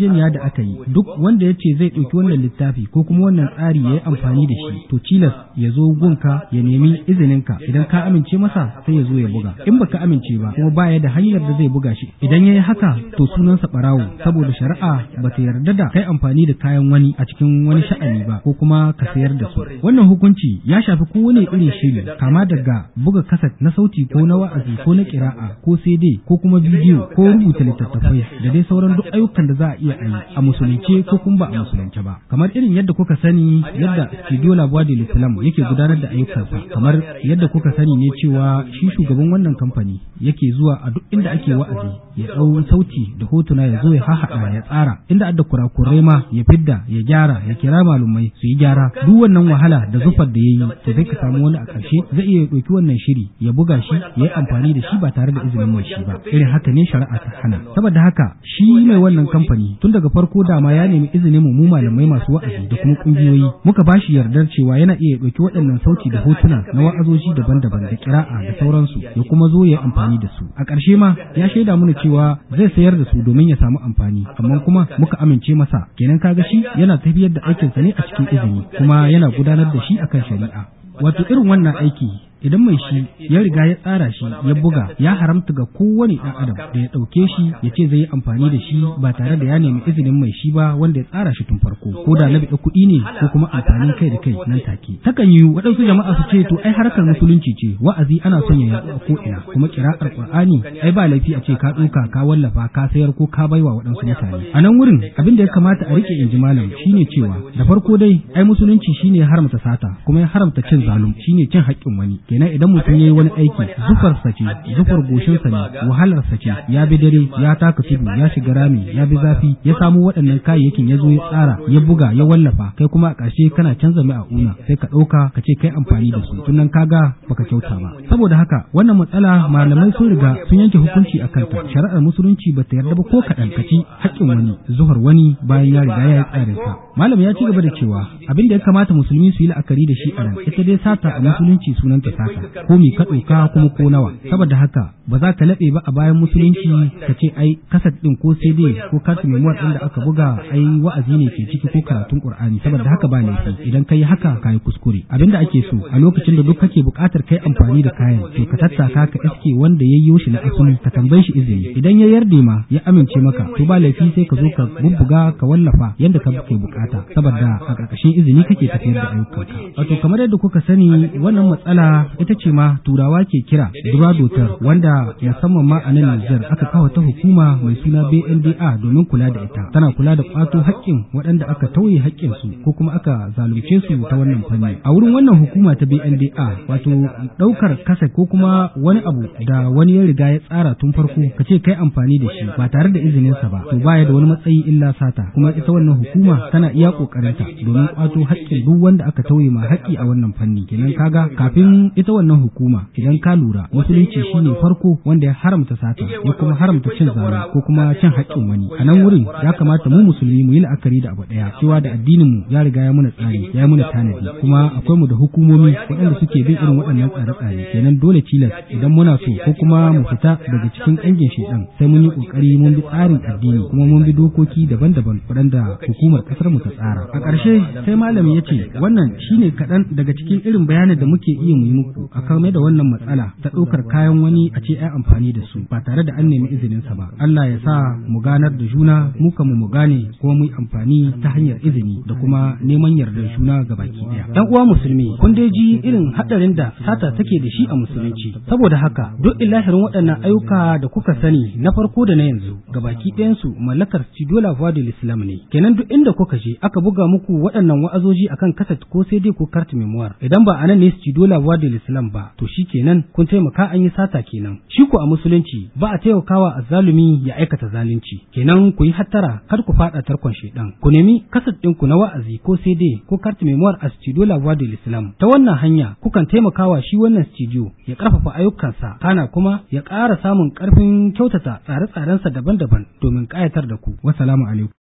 yarjejeniya da aka yi duk wanda ya ce zai ɗauki wannan littafi ko kuma wannan tsari ya yi amfani da shi to tilas ya zo gunka ya nemi izininka idan ka amince masa sai ya zo ya buga in baka amince ba kuma baya da hanyar da zai buga shi idan ya yi haka to sunansa ɓarawo saboda shari'a ba ta yarda da kai amfani da kayan wani a cikin wani sha'ani ba ko kuma ka sayar da su wannan hukunci ya shafi kowane irin shiri kama daga buga kaset na sauti ko na wa'azi ko na kira'a ko CD ko kuma bidiyo ko rubuta littattafai da dai sauran duk ayyukan da za a iya yi a musulunce ko kuma ba a musulunce ba kamar irin yadda kuka sani yadda studio labuwa da islam yake gudanar da ayyukansa kamar yadda kuka sani ne cewa shi shugaban wannan kamfani yake zuwa a duk inda ake wa'azi ya ɗau sauti da hotuna ya zo ya hahaɗa ya tsara inda adda kurakurai ma ya fidda ya gyara ya kira malumai su yi gyara duk wannan wahala da zufar da ya yi to zai ka samu wani a ƙarshe zai iya ɗauki wannan shiri ya buga shi ya yi amfani da shi ba tare da izinin mai shi ba irin haka ne shari'a ta hana saboda haka shi mai wannan kamfani tun daga farko dama ya nemi izinin mu malamai masu wa'azi da kuma kungiyoyi muka ba shi yardar cewa yana iya ɗauki waɗannan sauti da hotuna na wa'azoji daban-daban da kira'a da sauransu ya kuma zo ya yi amfani da su a ƙarshe ma ya shaida mana cewa zai sayar da su domin ya samu amfani amma kuma muka amince masa kenan kaga shi yana tafiyar da aikinsa ne a cikin izini kuma yana gudanar da shi akan shari'a wato irin wannan aiki idan mai shi ya riga ya tsara shi ya buga ya haramta ga kowane ɗan adam da ya ɗauke shi ya ce zai yi amfani da shi ba tare da ya nemi izinin mai shi ba wanda ya tsara shi tun farko ko da na biɗa kuɗi ne ko kuma amfanin kai da kai nan take takan yi waɗansu jama'a su ce to ai harkar musulunci ce wa'azi ana son ya yaɗu a ko'ina kuma kira'ar qur'ani ai ba laifi a ce ka ɗauka ka wallafa ka sayar ko ka baiwa waɗansu mutane a nan wurin abin da ya kamata a rike in ji malam shine cewa da farko dai ai musulunci shine ya haramta sata kuma ya haramta cin zalum shine cin haƙƙin wani kenan idan mutum ya yi wani aiki zufarsa ce zufar goshinsa ne wahalarsa ce ya bi dare ya taka tudu ya shiga rami ya bi zafi ya samu waɗannan kayayyakin ya zo ya tsara ya buga ya wallafa kai kuma a ƙarshe kana canza mai a una sai ka ɗauka ka ce kai amfani da su tunan kaga baka kyauta ba saboda haka wannan matsala malamai sun riga sun yanke hukunci a kanta shari'ar musulunci bata yarda ba ko kaɗan ka ci haƙƙin wani zuhar wani bayan ya riga ya yi tsarinsa malam ya ci gaba da cewa abin da ya kamata musulmi su yi la'akari da shi a nan ita dai sata a musulunci sunanta sata ko mi ka ɗauka kuma ko nawa saboda haka ba za ka laɓe ba a bayan musulunci ka ce ai kasat ɗin ko cd ko kasu memuwar ɗin da aka buga ai wa'azi ne ke ciki ko karatun qur'ani saboda haka ba laifi idan ka yi haka ka yi kuskure abin da ake so a lokacin da duk kake buƙatar kai amfani da kayan to ka tattaka ka iske wanda ya yi shi na asali ka tambaye shi izini idan ya yarda ma ya amince maka to ba laifi sai ka zo ka bubbuga ka wallafa yadda ka ke bukata saboda a ƙarƙashin izini kake tafiyar da ayyukanka wato kamar yadda kuka sani wannan matsala ita ce ma turawa ke kira duradotar wanda musamman ma a nan Nijar aka kawo ta hukuma mai suna BNDA domin kula da ita tana kula da kwato haƙƙin waɗanda aka tauye haƙƙin su ko kuma aka zalunce su ta wannan fanni a wurin wannan hukuma ta BNDA wato ɗaukar kasa ko kuma wani abu da wani ya riga ya tsara tun farko ka ce kai amfani da shi ba tare da izinin sa ba to baya da wani matsayi illa sata kuma ita wannan hukuma tana iya kokarinta domin kwato haƙƙin duk wanda aka tauye ma haƙƙi a wannan fanni kenan kaga kafin ita wannan hukuma idan ka lura musulunci shine farko wanda ya haramta sata ya kuma haramta cin zara ko kuma cin haƙƙin wani a nan wurin ya kamata mu musulmi mu yi la'akari da abu ɗaya cewa da addinin mu ya riga ya muna tsari ya muna tanadi kuma akwai mu da hukumomi waɗanda suke bin irin waɗannan tsare-tsare kenan dole tilas idan muna so ko kuma mu fita daga cikin ƙangin shedan sai mun yi ƙoƙari mun bi tsarin addini kuma mun bi dokoki daban-daban waɗanda hukumar ƙasar mu ta tsara a ƙarshe sai malami ya ce wannan shine kaɗan daga cikin irin bayanin da muke iya mu yi muku a kame da wannan matsala ta ɗaukar kayan wani a ce ai amfani da su ba tare da an nemi izinin sa ba Allah ya sa mu ganar da juna mu kan mu gane kuma mu yi amfani ta hanyar izini da kuma neman yardar juna ga baki ɗaya ɗan uwa musulmi kun dai ji irin haɗarin da sata take da shi a musulunci saboda haka duk ilahirin waɗannan ayyuka da kuka sani na farko da na yanzu ga baki ɗayansu mallakar Cidola Vadul Islam ne kenan duk inda kuka je aka buga muku waɗannan wa'azoji akan kaset ko sai dai ko kart memoir idan ba anan ne Cidola Vadul Islam ba to shi kenan kun taimaka an yi sata kenan shi ko a musulunci ba a taimakawa azzalumi ya aikata zalunci kenan ku yi hattara kar ku faɗa tarkon shedan ku nemi kaset ɗinku na wa'azi ko sai dai ko kart memoir a Cidola Vadul Islam ta wannan hanya kukan taimakawa shi wannan studio ya ƙarfafa ayyukansa kana kuma ya ƙara samun ƙarfin kyautata tsare-tsarensa daban-daban domin ƙayatar da ku. Wassalamu alaikum.